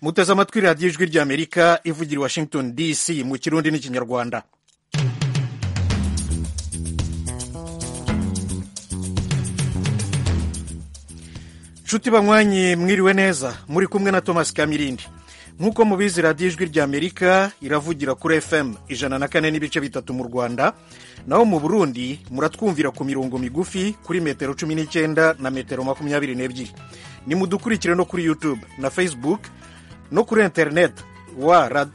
muteze amatwi radiyo ijwi ry'amerika ivugira i washington dc mu kirundi n'ikinyarwanda nshuti banywanyi mwiriwe neza muri kumwe na thomas kamirindi nk'uko mubizi radiyo ijwi ry'amerika iravugira kuri fm ijana na kane n'ibice bitatu mu rwanda naho mu burundi muratwumvira ku mirongo migufi kuri metero cumi n'icyenda na metero makumyabiri n'ebyiri nimudukurikire no kuri youtube na facebook no kuri interineti wa,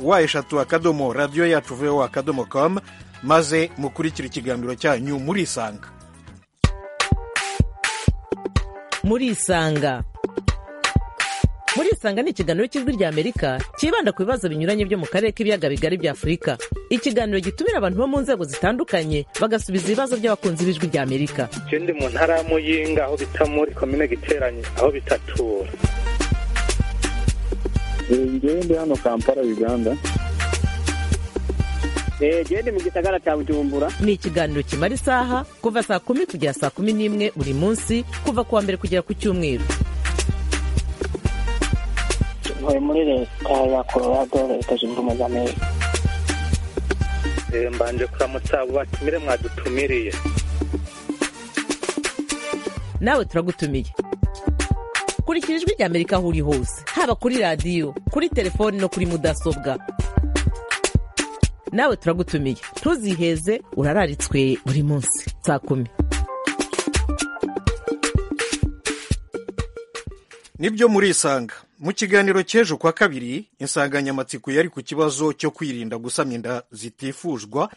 wa eshatu akadomo radiyo yacu vowa akadomo com maze mukurikire ikiganiro cyanyu murisanga murisanga murisanga ni ikiganiro cy'ijwi ry'amerika cyibanda ku bibazo binyuranye byo mu karere k'ibiyaga bigari bya afurika ikiganiro gitumira abantu bo mu nzego zitandukanye bagasubiza ibibazo by'abakunzi b'ijwi ry'amerika ikindi mu ntara ya muyinga aho bita muri komine giteranye aho bita tura ngende hano kampala uganda gende mu gisagara cya bujumbura ni ikiganiro kimara isaha kuva saa kumi kugera saa kumi n'imwe buri munsi kuva ku wa mbere kugera ku cyumweru ntuye muri leta ya colorado leta zunze ubumwe za amerika mbanje kuramutsa abo batumire mwadutumiriye nawe turagutumiye kurikira ijwi ry'amerika aho uri hose haba kuri radiyo kuri telefoni no kuri mudasobwa nawe turagutumiye ntuziheze urararitswe buri munsi saa kumi nibyo murisanga mu kiganiro cy'ejo kwa kabiri insanganyamatsiko yari ku kibazo cyo kwirinda gusamya inda zitifuzwa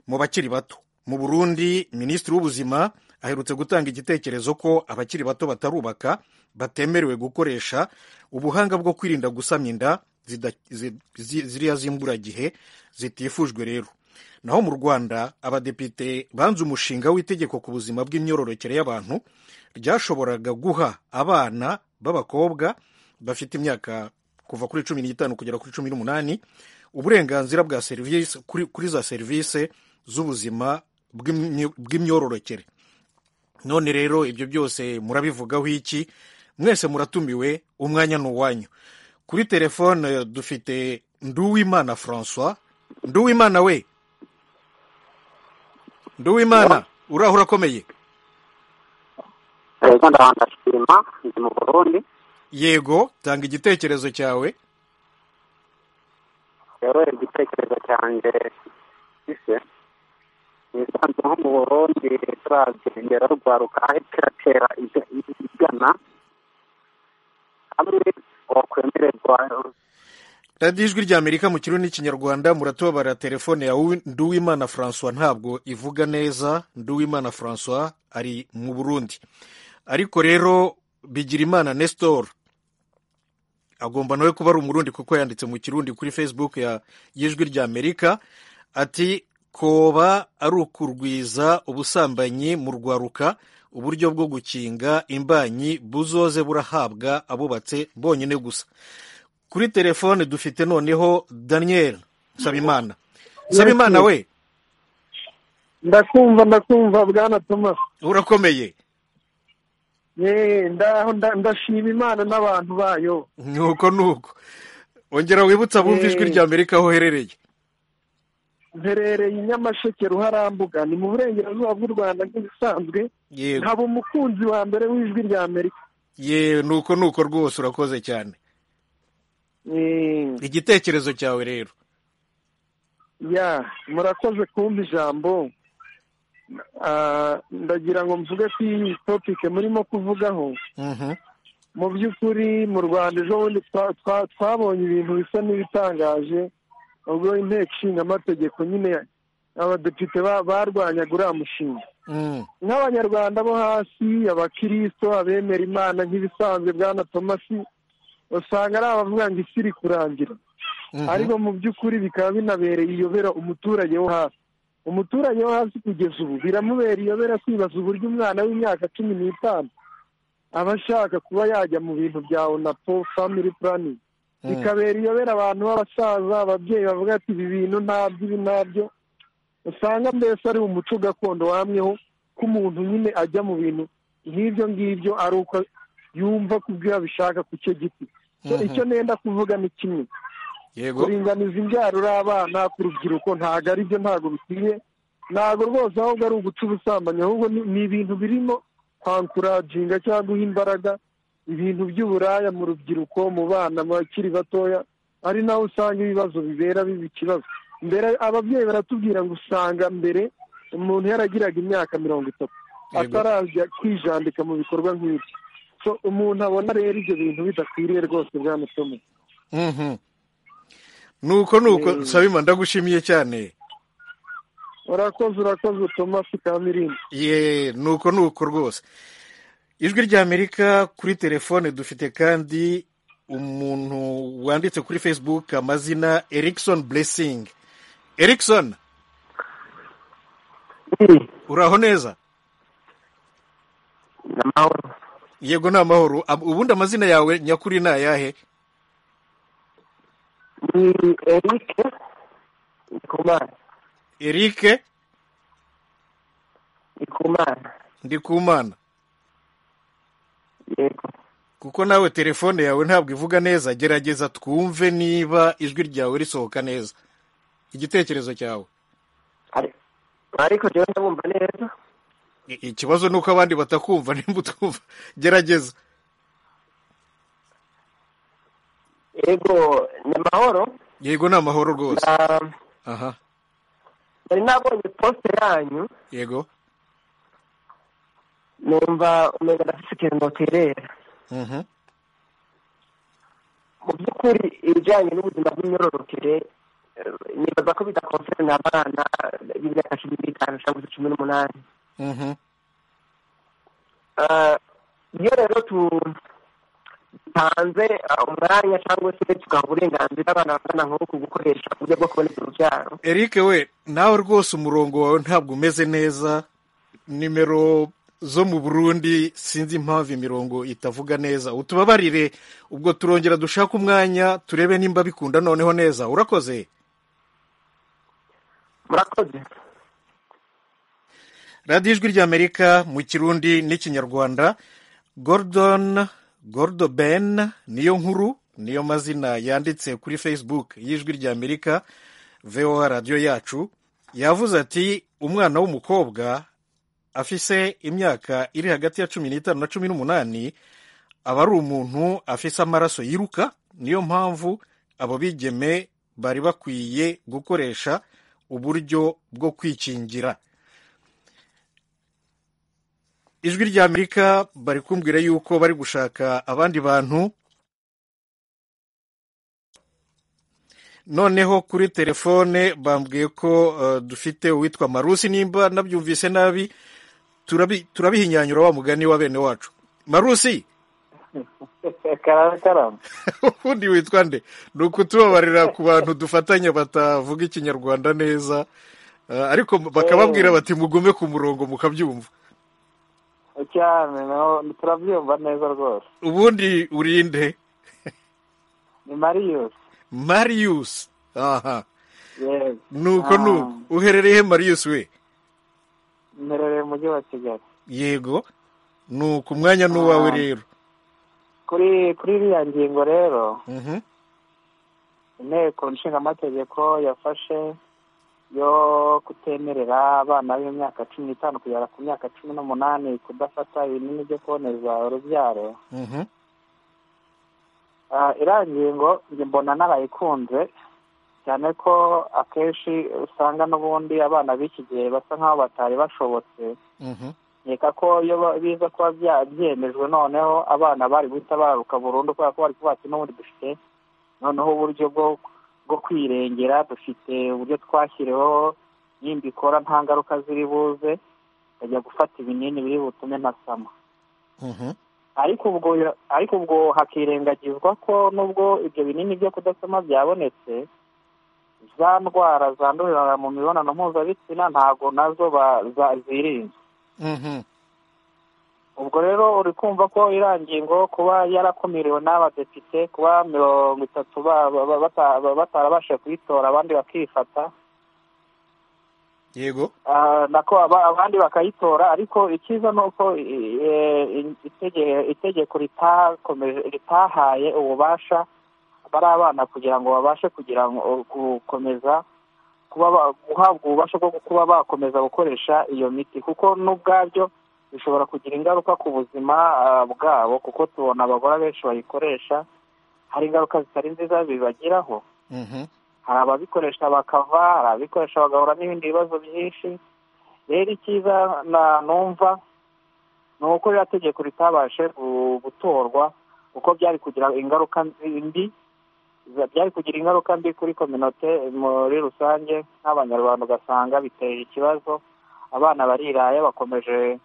mu bakiri bato mu burundi minisitiri w'ubuzima aherutse gutanga igitekerezo ko abakiri bato batarubaka batemerewe gukoresha ubuhanga bwo kwirinda gusamya inda ziriya z'imburagihe zitifujwe rero naho mu rwanda abadepite banze umushinga w'itegeko ku buzima bw'imyororokere y'abantu ryashoboraga guha abana b'abakobwa bafite imyaka kuva kuri cumi n'itanu kugera kuri cumi n'umunani uburenganzira bwa serivisi kuri za serivisi z'ubuzima bw'imyororokere none rero ibyo byose murabivugaho iki mwese muratumiwe umwanya ni uwanyu kuri telefone dufite nduwimana francois nduwimana we nduwimana uraho urakomeye yego ndashima ndi mu burundi yego tanga igitekerezo cyawe rero igitekerezo cyanjye gise ni isanzwe nko mu burundi turabye ingero rwaruka aho kiratera igana hamwe radiyo ijwi ry'amerika mu kirundi n'ikinyarwanda muratubabara telefone ya nduwimana francois ntabwo ivuga neza nduwimana francois ari mu burundi ariko rero bigirimana nestor agomba nawe kuba ari umurundi kuko yanditse mu kirundi kuri facebook y'ijwi ry'amerika ati koba ari ukurwiza ubusambanyi mu rwaruka uburyo bwo gukinga imbanyi buzoze burahabwa abubatse bonyine gusa kuri telefone dufite noneho daniel nsabimana nsabimana we ndakumva ndakumva bwana thomas urakomeye ndashima imana n'abantu bayo nuko nuko ongera wibutse abumva ijwi rya amerika aho uherereye mperereye i nyamasheke ruharambuga ni mu burengerazuba bw'u rwanda nk'ibisanzwe nkaba umukunzi wa mbere w'ijwi rya amerika yewe nuko nuko rwose urakoze cyane igitekerezo cyawe rero ya murakoze kumva ijambo ndagira ngo mvuge ko iyi topike murimo kuvugaho mu by'ukuri mu rwanda ejo bundi twabonye ibintu bisa n'ibitangaje ubwo inteko ishinga amategeko nyine abadepite barwanyaga uriya mushinga nk'abanyarwanda bo hasi abakirisito abemera imana nk'ibisanzwe bwana tomasi usanga ari abavuga ngo isi iri kurangira ariko mu by'ukuri bikaba binabereye iyobera umuturage wo hasi umuturage wo hasi kugeza ubu biramubera iyobera kwibaza uburyo umwana w'imyaka cumi n'itanu aba ashaka kuba yajya mu bintu bya onapo family planning bikabera iyobera abantu b'abasaza ababyeyi bavuga ati ibi bintu ntabyo ibi ntabyo usanga mbese ari umuco gakondo wamweho ko umuntu nyine ajya mu bintu nk'ibyo ngibyo ari uko yumva kubyo yabishaka ku cyo giti So, icyo nenda kuvuga ni kimwe yego kuringaniza imbyaro uri abana ku rubyiruko ntabwo ari byo ntabwo bikwiye ntabwo rwose ahubwo ari uguca ubusambanyi ahubwo ni ni ibintu birimo kwankurajinga cyangwa guha imbaraga ibintu by'uburaya mu rubyiruko mu bana mu bakiri batoya ari naho usanga ibibazo bibera biba ikibazo mbere ababyeyi baratubwira ngo usanga mbere umuntu yaragiraga imyaka mirongo itatu Yego. atarajya kwijandika mu bikorwa nk'ibyo So, umuntu abona rero ibyo bintu bidakwiriye rwose bwana Thomas. Mhm. nuko nuko sabima ndagushimiye cyane urakoze urakoze thomas kamirindi ye nuko nuko rwose ijwi ry'amerika kuri telefone dufite kandi umuntu wanditse kuri facebook amazina erikson blessing erikson uraho neza n'amahoro yego ni amahoro Am- ubundi amazina yawe nyakuri ni ayahe ni erike ndikumana erike ndikumana ndikumana yego kuko nawe telefone yawe ntabwo ivuga neza gerageza twumve niba ijwi ryawe risohoka neza igitekerezo cyawe Ari- ariko njyewe ndabumva neza I- ikibazo ni uko abandi batakumva nimba utumva gerageza yego ni amahoro yego ni amahoro rwose Na- aha nari nabonye posite yanyu yego numva umenga ndafite ikintu noterera Mhm. mu by'ukuri ibijyanye n'ubuzima bw'imyororokere eh, nibaza ko bidakonserene abana b'imyaka cumi n'itanu cyangwa se cumi n'umunani Mhm. Eh, iyo rero dutanze eh, umwanya cyangwa se tugaha uburenganzira abana bakana nk'uku gukoresha uburyo bwo kuboneza urubyaro eric we nawe rwose umurongo wawe ntabwo umeze neza nimero zo mu burundi sinzi impamvu imirongo itavuga neza utubabarire ubwo turongera dushaka umwanya turebe nimba bikunda noneho neza urakoze murakoze radiyo ijwi ry'amerika mu kirundi n'ikinyarwanda gordon gordo ben niyo nkuru niyo mazina yanditse kuri facebook y'ijwi ry'amerika voa radiyo yacu yavuze ati umwana w'umukobwa afise imyaka iri hagati ya cumi n'itanu na cumi n'umunani aba ari umuntu afise amaraso yiruka niyo mpamvu abo bigeme bari bakwiye gukoresha uburyo bwo kwikingira ijwi ry'amerika bari kumbwira yuko bari gushaka abandi bantu noneho kuri telefone bambwiye ko eh, dufite uwitwa marusi nimba nabyumvise nabi turabi- turabihinyanyura wa mugani wa bene wacu marusi karame karame ubundi witwa nde ni ukutubabarira ku bantu dufatanya batavuga ikinyarwanda neza eh, ariko bakababwira bati mugume ku murongo mukabyumva cyane naho turabyumva neza rwose ubundi urinde ni mariyusi marius aha yego nuko nuko uherereye he marius we mperereye mu mujyi wa kigali yego nuko umwanya n'uwawe Ah. rero kuri kuri iriya ngingo rero Mhm. inteko nshingamategeko yafashe yo kutemerera abana b'imyaka cumi n'itanu kugera ku myaka cumi n'umunani kudafata ibinini byo kuboneza urubyaro Mhm. Ah, iriya ngingo njye mbona n'abayikunze cyane ko akenshi usanga n'ubundi abana b'iki gihe basa nk'aho batari bashobotse Mhm. nkeka ko iyo ba- biza kuba bya- byemejwe noneho abana bari guhita bararuka burundu kubera ko bari kuvuga ati n'ubundi dufite noneho uburyo bwo bwo kwirengera dufite uburyo twashyiriweho nimba ikora nta ngaruka ziri buze nkajya gufata ibinini biri butume ntasama Mhm. ariko ubwo ariko ubwo hakirengagizwa ko nubwo ibyo binini byo kudasoma byabonetse za ndwara zandurira mu mibonano mpuzabitsina ntabwo nazo ba- za- zirinzwe Mhm. ubwo rero uri kumva ko iriya ngingo kuba yarakumiriwe n'abadepite kuba mirongo itatu ba- ba- ba- bata- ba- batarabashije kuyitora abandi bakifata yego nako aba- abandi bakayitora ariko icyiza ni uko eh, itege- itegeko ritakomeje ritahaye ububasha bari abana kugira ngo babashe kugira ngo- gukomeza kuba ba- guhabwa ububasha bwo kuba bakomeza gukoresha iyo miti kuko n'ubwabyo bishobora kugira ingaruka ku buzima ah, bwabo kuko tubona abagore benshi bayikoresha hari ingaruka zitari nziza bibagiraho Mhm. hari ababikoresha bakava hari ababikoresha bagahura n'ibindi bibazo byinshi rero icyiza na- numva ni uko ririya tegeko ritabashe gu- gutorwa kuko byari kugira ingaruka nzi- mbi za- byari kugira ingaruka mbi kuri kominote muri rusange nk'abanyarwanda ugasanga biteye ikibazo abana bariraya bakomeje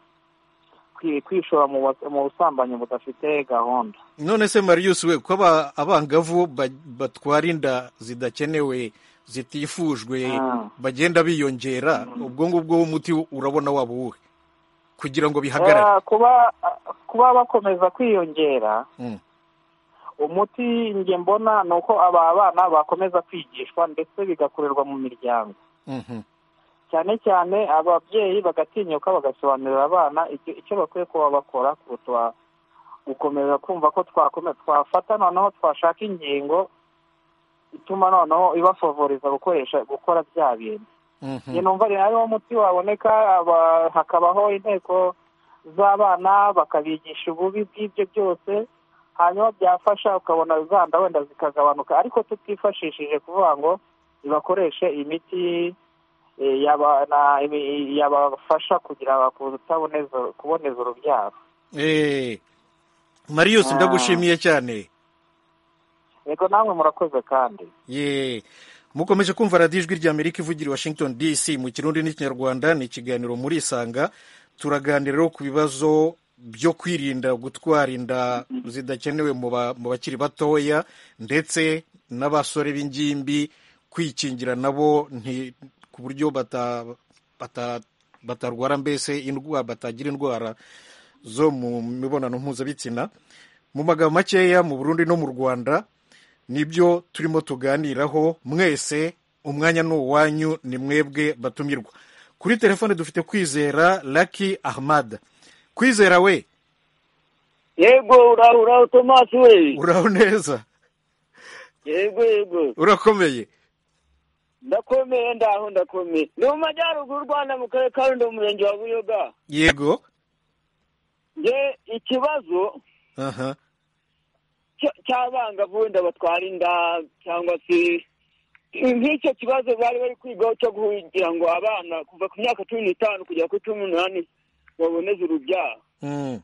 kwi- kwishora mu bas- mu busambanyi budafite gahunda none se marius we ko aba- abangavu ba- batwara inda zidakenewe zitifujwe Ah. bagenda biyongera ubwo ngubwo w'umuti urabona waba uwuhe kugira ngo bihagarare Eh, kuba kuba bakomeza kwiyongera Mm. umuti njye mbona ni uko aba bana bakomeza kwigishwa ndetse bigakorerwa mu miryango Mhm. cyane cyane ababyeyi bagatinyuka bagasobanurira abana icyo icyo bakwiye kuba bakora kuruta gukomeza kumva ko twakome twafata noneho twashaka ingingo ituma noneho ibafavoriza gukoresha gukora bya bintu Mhm. njye numva ari ariwo muti waboneka aba- hakabaho inteko z'abana bakabigisha ububi bw'ibyo byose hanyuma byafasha ukabona zanda wenda zikagabanuka ariko tutifashishije kuvuga ngo ibakoreshe imiti eh, yaba- na- ibi- yabafasha kugira kutaboneza kuboneza urubyaro Eh, marius Ah. ndagushimiye cyane yego namwe murakoze kandi ye mukomeje kumva radiyo ijwi rya amerika ivugira i washington dc mu kirundi n'ikinyarwanda ni ikiganiro muri isanga turaganira rero ku bibazo byo kwirinda gutwara inda zidakenewe mu ba- mu bakiri batoya ndetse n'abasore b'ingimbi kwikingira nabo nti- ku buryo bata- bata- batarwara mbese indwara batagira indwara zo mu mibonano mpuzabitsina mu magambo makeya mu burundi no mu rwanda nibyo turimo tuganiraho mwese umwanya ni uwanyu ni mwebwe batumirwa kuri telefone dufite kwizera laki ahmad kwizera we yego uraho uraho tomasi we uraho neza yego yego urakomeye ndakomeye ndaho ndakomeye ni mu majyaruguru y'u rwanda mu karere ka rundo mu murenge wa buyoga yego nge ikibazo aha cy- cy'abangavu wenda batwara inda cyangwa se nk'icyo kibazo bari bari kwigaho cyo kugira ngo abana kuva ku myaka cumi n'itanu kugera kuri cumi n'umunani baboneze urubyaro Mm,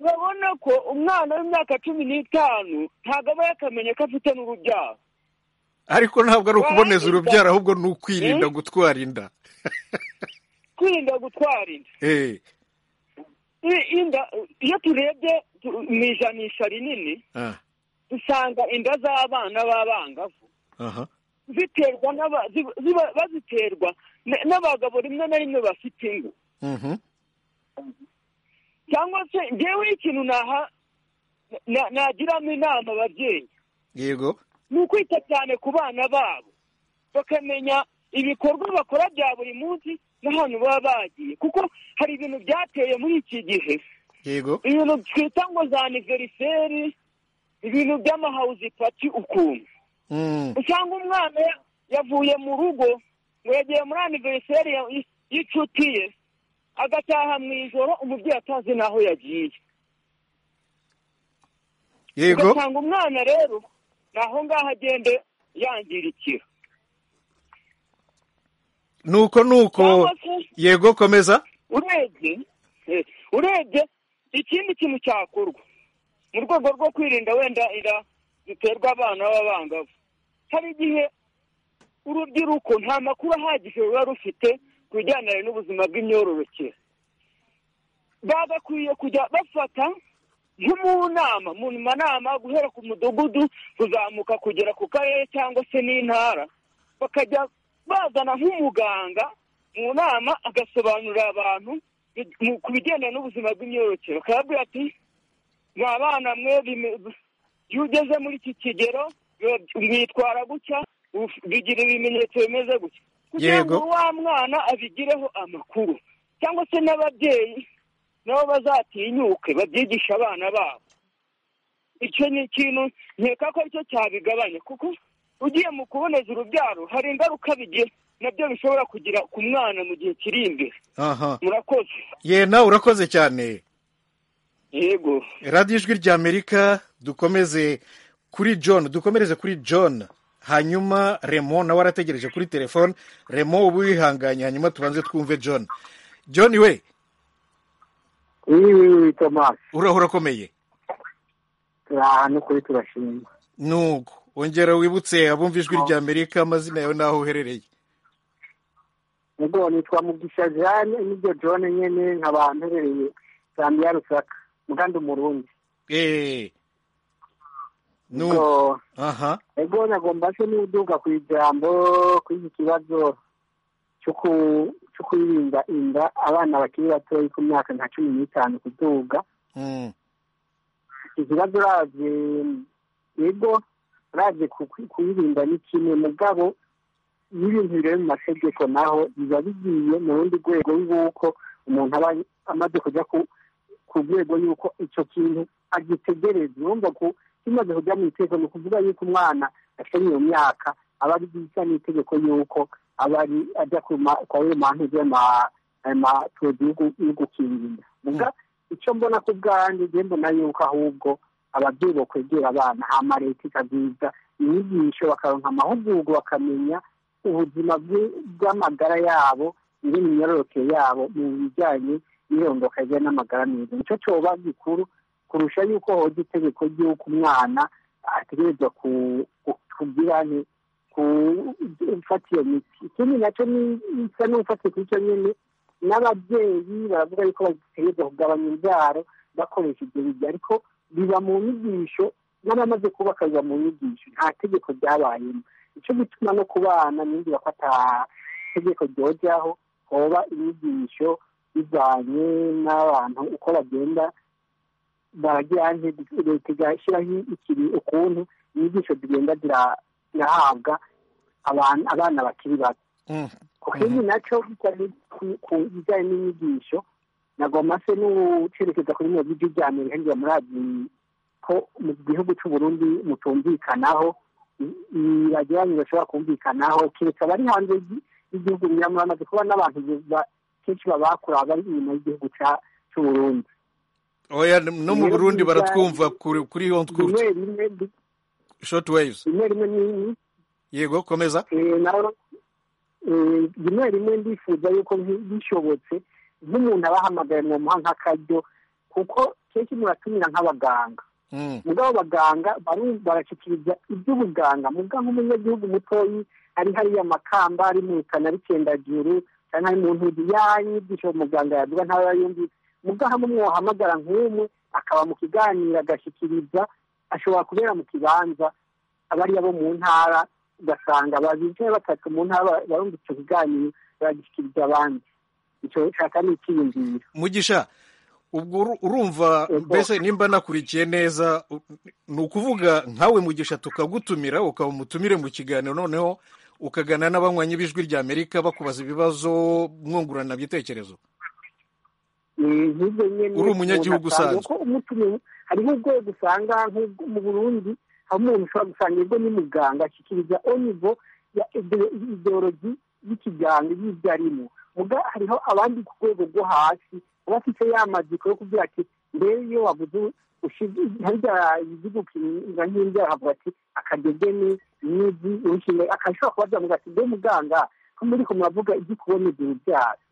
babona ko umwana w'imyaka cumi n'itanu ntabwo aba yakamenye ko afite n'urubyaro ariko ntabwo ari ukuboneza urubyaro ahubwo ni ukwirinda Eh? gutwara inda kwirinda gutwara inda Eh, I- inda iyo turebye tu- mu ijanisha rinini ah, dusanga inda z'abana b'abangavu aha ziterwa n'aba- zi- ziba- baziterwa n- n'abagabo rimwe na rimwe bafite ingo mhm, cyangwa se ngewe ikintu naha na- nagiramo inama ababyeyi yego ni ukwita cyane ku bana babo bakamenya ibikorwa bakora bya buri munsi n'ahantu baba bagiye kuko hari ibintu byateye muri iki gihe yego ibintu twita ngo za aniveriseri ibintu by'amahawuzi pati ukuntu Mm, usanga umwana ya- yavuye mu rugo ngo yagiye muri aniveriseri ya- y- y'inshuti ye agataha mu ijoro umubyeyi atazi n'aho yagiye yego ugasanga umwana rero ni aho ngaho agende yangirikira nuko nuko cyangwa se yego komeza urebye eh, urebye ikindi kintu cyakorwa mu rwego rwo kwirinda wenda inda ziterwa abana b'abangavu hari igihe urubyiruko nta makuru ahagije ruba rufite ku bijyanye n'ubuzima bw'imyororokere bagakwiye kujya bafata nko mu nama mu manama guhera ku mudugudu kuzamuka kugera ku karere cyangwa se n'intara bakajya bazana nk'umuganga mu nama agasobanurira abantu bi- mu- ku bigendanye n'ubuzima bw'imyororokere akababwira ati mwa bana mwe bime- iyo ugeze muri iki kigero biba- mwitwara gutya uf- bigira ibimenyetso bimeze gutya kugira ngo Yego. wa mwana abigireho amakuru cyangwa se n'ababyeyi nabo bazatinyuke babyigishe abana babo icyo ni ikintu nkeka ko aricyo cyabigabanya kuko ugiye mu kuboneza urubyaro hari ingaruka bigira nabyo bishobora kugira ku mwana mu gihe kiri imbere aha murakoze ye nawe urakoze cyane yego radiyo ijwi ry'amerika dukomeze kuri john dukomereze kuri john hanyuma remo nawe arategereje kuri telefone remo uba wihanganye hanyuma tubanze twumve john john we iyi wiwi tomasi uraho urakomeye turi ahantu kuri turashimye nuko ongera wibutse abumva ijwi ry'amerika amazina yawe n'aho uherereye ubwo nitwa mugisha jane n'ibyo jone nyine nkaba mperereye zambia rusaka muganda umurundi eee nuko ubwo aha ego nagomba se n'uduka ku ijambo kuri iki kibazo cyo ku- cyo kwirinda inda abana bakiri batoya ku myaka nka cumi n'itanu kuduga Mm, ikibazo uraje ego uraje ku- ku- kuyirinda ni kimwe mugabo iyo ibintu bireba mu mategeko naho biba bigiye mu rundi rwego y'uko umuntu aba amaze kujya ku- ku rwego y'uko icyo kintu agitegereza urumva ko kimaze kujya mu itegeko ni ukuvuga yuko umwana ashobora iyo myaka aba ari bisa n'itegeko y'uko aba ari ajya ku ma- kwa yo mantu y'amatuzi yo gukingira Muga- icyo mbona ku bwanjye njye mbona yuko ahubwo ababyeyi bakwegera abana hama leta ikabyiza inyigisho bakaronka amahugurwa bakamenya ubuzima bwi- bw'amagara yabo iri mu myororokere yabo mu bijyanye n'irondoka rye n'amagara meza nicyo cyoba gikuru kurusha yuko hoza itegeko ry'uko umwana ategerezwa ku- ku- kugira nti gufata iyo miti ikindi nacyo ni- bisa n'ufatiye kuri icyo nyine n'ababyeyi baravuga yuko bategerezwa kugabanya imbyaro bakoresha ibyo bihe ariko biba mu nyigisho n'abamaze kubaka biba mu nyigisho nta tegeko ryabayemo icyo gituma no ku bana n'indi bafata itegeko ryojaho hoba inyigisho bijyanye n'abantu uko bagenda baragira nti leta igashyiraho ikiri ukuntu inyigisho zigenda zira- zirahabwa abantu abana bakiri bato mm, ikindi nacyo bijyanye ku- ku bijyanye n'inyigisho nagomba se n'ucerekeza kuri mirongo ijwi rya mbere hirya muri azi- ko mu gihugu cy'u Burundi mutumvikanaho ibagiranye bashobora kumvikanaho kereka abari hanze y'i- y'igihugu nyamara amaze kuba n'abantu ba- kenshi babakura bari inyuma y'igihugu cya- cy'u Burundi oya no mu burundi baratwumva kuri kuri iyo rimwe rimwe bi- short waves rimwe rimwe ni- yego komeza Eh, naho eh, rimwe rimwe ndifuza yuko nki- bishobotse nk'umuntu abahamagara mwamuha nk'akaryo kuko kenshi muratumira nk'abaganga Mm, mugabo abaganga baru- barashyikiriza iby'ubuganga mugabo nk'umunyagihugu mutoyi ari hariya amakamba ari mu rukana rikendajuru cyangwa ari mu ntuzi yanyigisho muganga yaduga ntaba yumvise mugabo hamwe mwohamagara nk'umwe akaba mu kiganiro agashyikiriza ashobora kubera mu kibanza abariya bo mu ntara ugasanga babicaye batatu mu ntara barumva icyo kiganiro bagishyikiriza abandi icyo nshaka ni icyiyumviro mugisha ubwo uru- urumva Yego. mbese nimba nakurikiye neza u- ni ukuvuga nkawe mugisha tukagutumira ukaba umutumire mu kiganiro noneho ukagana n'abanywanyi b'ijwi ry'amerika bakubaza ibibazo mwungurana ibitekerezo nk'ibyo nyine Uri umunyagihugu umuntu asanga usanzwe. ko umutumiwe hariho urwego usanga nk'ubwo mu burundi aho umuntu ushobora gusanga ubwo ni muganga ashyikiriza onivo ya ide- ideologi y'ikiganga y'ibyo arimo muga hariho abandi ku rwego rwo hasi baba afite ya maziko yo kugira ati mbere iyo wabuze ushize harya izigukira nk'ibyaha havuga ati akadegene n'izi urushinga akashobora kubaza muga ati mbe muganga ko muri ko muravuga igikuboneza urubyaro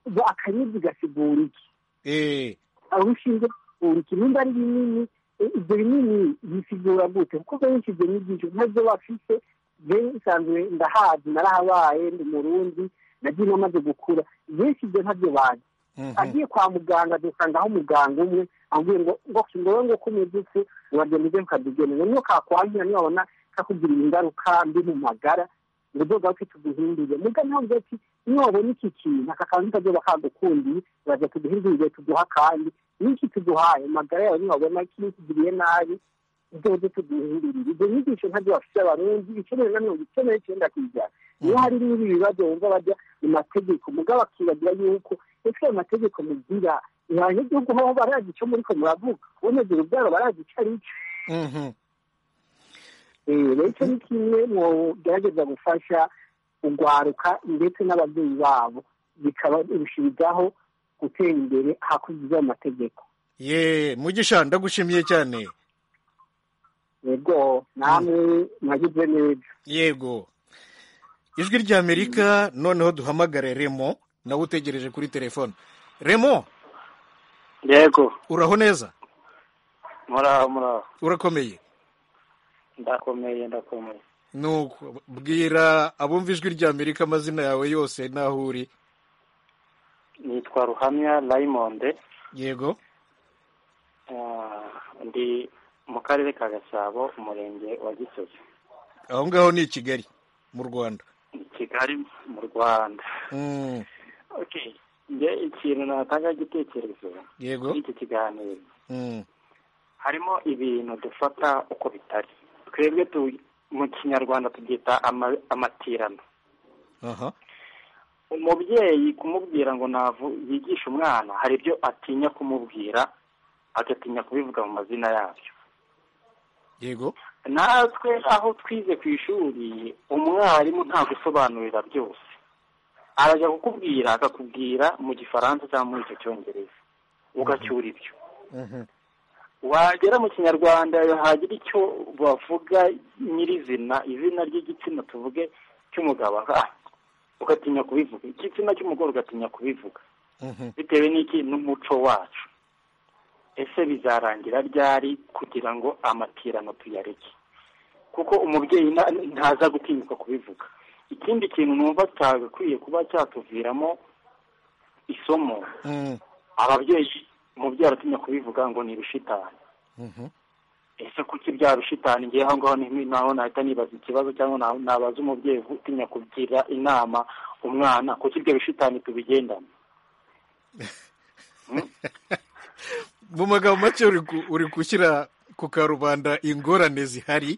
ubwo akanyuzi gasigura iki Eh, urushinge uriki nimba ari binini eh, ibyo binini bisigura gute kuko benshi ibyo nyigisho ntabyo bafise bensanzwe ndahazi narahabaye ndi murundi nagiye namaze gukura benshi ibyo ntabyo bazi mhm. agiye kwa muganga dusangaho umuganga umwe ambwiye ngo ngo ngowe ngo kumeze uku uragenda ujye mukadugenera niyo kakwangira nibabona kakugirira ingaruka mbi mu magara ngo uzoga ufite uduhindure muga ntabwo ati nibabona iki kintu aka kantu kazoba kagukundiye uraza tuduhindurire tuduha akandi n'iki tuduhaye amagara yawe nibabona kini kigiriye nabi dodo tuduhindurira ibyo nyigisho ntabyo bafite abarundi icumi na mirongo icyenda n'icyenda ku ijana iyo hari n'ibi bibazo wumva bajya mu mategeko mugabo akibagira yuko ese ayo mategeko mugira ihanye igihugu haba barazi icyo muri ko muravuga kuboneza urubyaro barazi icyo ari cyo rero icyo ni kimwe mu gerageza gufasha urwaruka ndetse n'ababyeyi babo bikaba birushijeho gutera imbere hakurikijwe ayo mategeko ye mugisha ndagushimiye cyane yego namwe mwagize neza yego ijwi ry'amerika noneho duhamagare remo nawe utegereje kuri telefone remo yego uraho neza muraho muraho urakomeye ndakomeye ndakomeye nuko bwira abumva ijwi ry'amerika amazina yawe yose n'aho uri nitwa ruhamya rayimonde yego Ah, ndi mu karere ka gasabo umurenge wa gisozi aho ngaho ni i kigali mu rwanda Ni kigali mu rwanda Mm, okay nge ikintu natanga igitekerezo yego muri iki kiganiro Mm, harimo ibintu dufata uko bitari twebwe tu mu kinyarwanda tubyita ama- amatirano aha umubyeyi kumubwira ngo navu yigishe umwana hari ibyo atinya kumubwira agatinya kubivuga mu mazina yabyo yego natwe aho twize ku ishuri umwarimu nta gusobanurira byose arajya kukubwira akakubwira mu gifaransa cyangwa muri icyo cyongereza ugacyura ibyo Mhm, wagera mu kinyarwanda hagira icyo bavuga nyirizina izina ry'igitsina tuvuge cy'umugabo ah, ugatinya kubivuga igitsina cy'umugore ugatinya kubivuga mhm. bitewe n'iki n'umuco wacu ese bizarangira ryari kugira ngo amatirano tuyareke kuko umubyeyi nta- ntaza gutinyuka kubivuga ikindi kintu numva cyagakwiye kuba cyatuviramo isomo Mm, ababyeyi umubyeyi aratinya kubivuga ngo ni ibishitani mhm. ese kuki bya rushitani ngewe aho ngaho ni- naho nahita nibaza ikibazo cyangwa na- nabaza umubyeyi utinya kugira inama umwana kuki ibyo bishitani tubigendana mu magambo make uri ku- uri gushyira ku karubanda ingorane zihari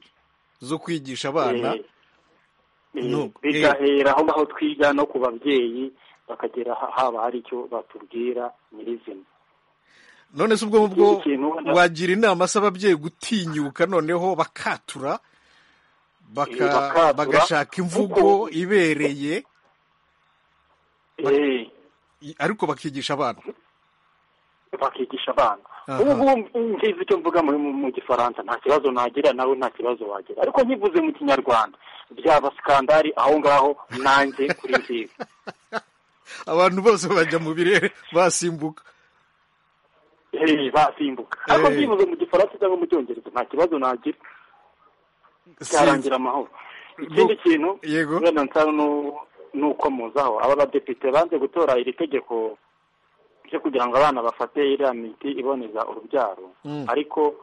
zo kwigisha abana Eh, eh, No, eh. bigahera aho ngaho twiga no ku babyeyi bakagera ha- haba hari icyo batubwira nyirizina none se ubwo mubwo Ikindi kintu ubona- wagira inama se ababyeyi gutinyuka noneho bakatura baka- Eh, bakatura. bagashaka imvugo ibereye Ba- Eh, i- ariko bakigisha abana bakigisha abana Aha. ubu ngubu ngize icyo mvuga mu mu gifaransa nta kibazo nagira nawe nta kibazo wagira ariko nkivuze mu kinyarwanda byaba sikandari aho ngaho nanjye kuri nziza abantu bose bajya mu birere basimbuka Eh, basimbuka ariko Eh. byibuze mu gifaransa cyangwa mu cyongereza nta kibazo nagira Sinzi. cyarangira amahoro ikindi kintu Yego. wenda nsa nu- nuko muzaho aba badepite banze gutora iri tegeko ryo kugira ngo abana bafate iriya miti iboneza urubyaro Mm. ariko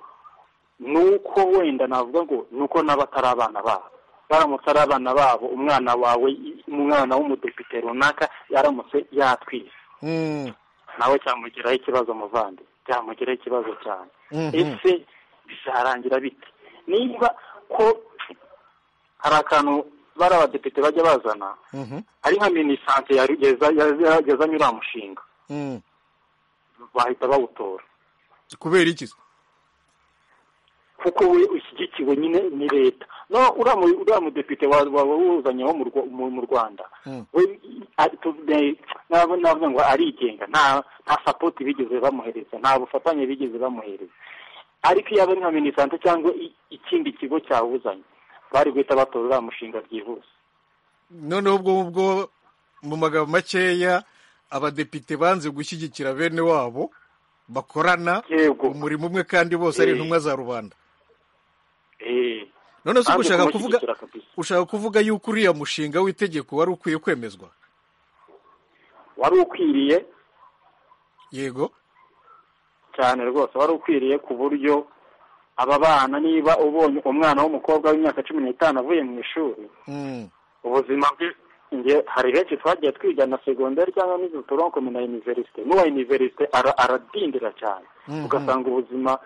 nuko wenda navuga ngo nuko n'abatari abana babo baramutse ari abana babo umwana wawe umwana w'umudepite runaka yaramutse yatwise Mm, nawe cyamugiraho ikibazo muvandi cyamugiraho ikibazo cyane Mhm. ese bizarangira bite niba ko hari akantu bari abadepite bajya bazana mhm, ari nka minisante yarugeza- ya- ya- yazanye uriya mushinga mm. bahita bawutora kubera iki se? kuko we ushyigikiwe nyine ni leta no uriya mu- uriya mudepite wa- wa- wawuzanye wo mu Rwa- mu- mu rwanda Mm. we ari- tu- ne- nabo- navuga ngo arigenga nta nta sapoti bigeze bamuhereza nta bufatanye bigeze bamuhereza ariko iyo aba ari nka minisante cyangwa i- ikindi kigo cyawuzanye bari guhita batora uriya mushinga byihuse noneho ubwo ngubwo mu magambo makeya abadepite banze gushyigikira bene wabo bakorana yego umurimo umwe kandi bose ari Eh. intumwa za rubanda eh, none se ubwo banze ushaka kuvuga kumushyigikira kabisa. ushaka kuvuga yuko uriya mushinga w'itegeko wari ukwiye kwemezwa wari ukwiriye yego cyane rwose wari ukwiriye ku buryo aba bana niba ubonye umwana w'umukobwa w'imyaka cumi n'itanu avuye mu ishuri Mm, ubuzima bwe nge hari benshi twagiye twiga na segonderi cyangwa n'izituronkome na iniverisite n'uwa iniverisite ara- aradindira cyane Mhm. ugasanga ubuzima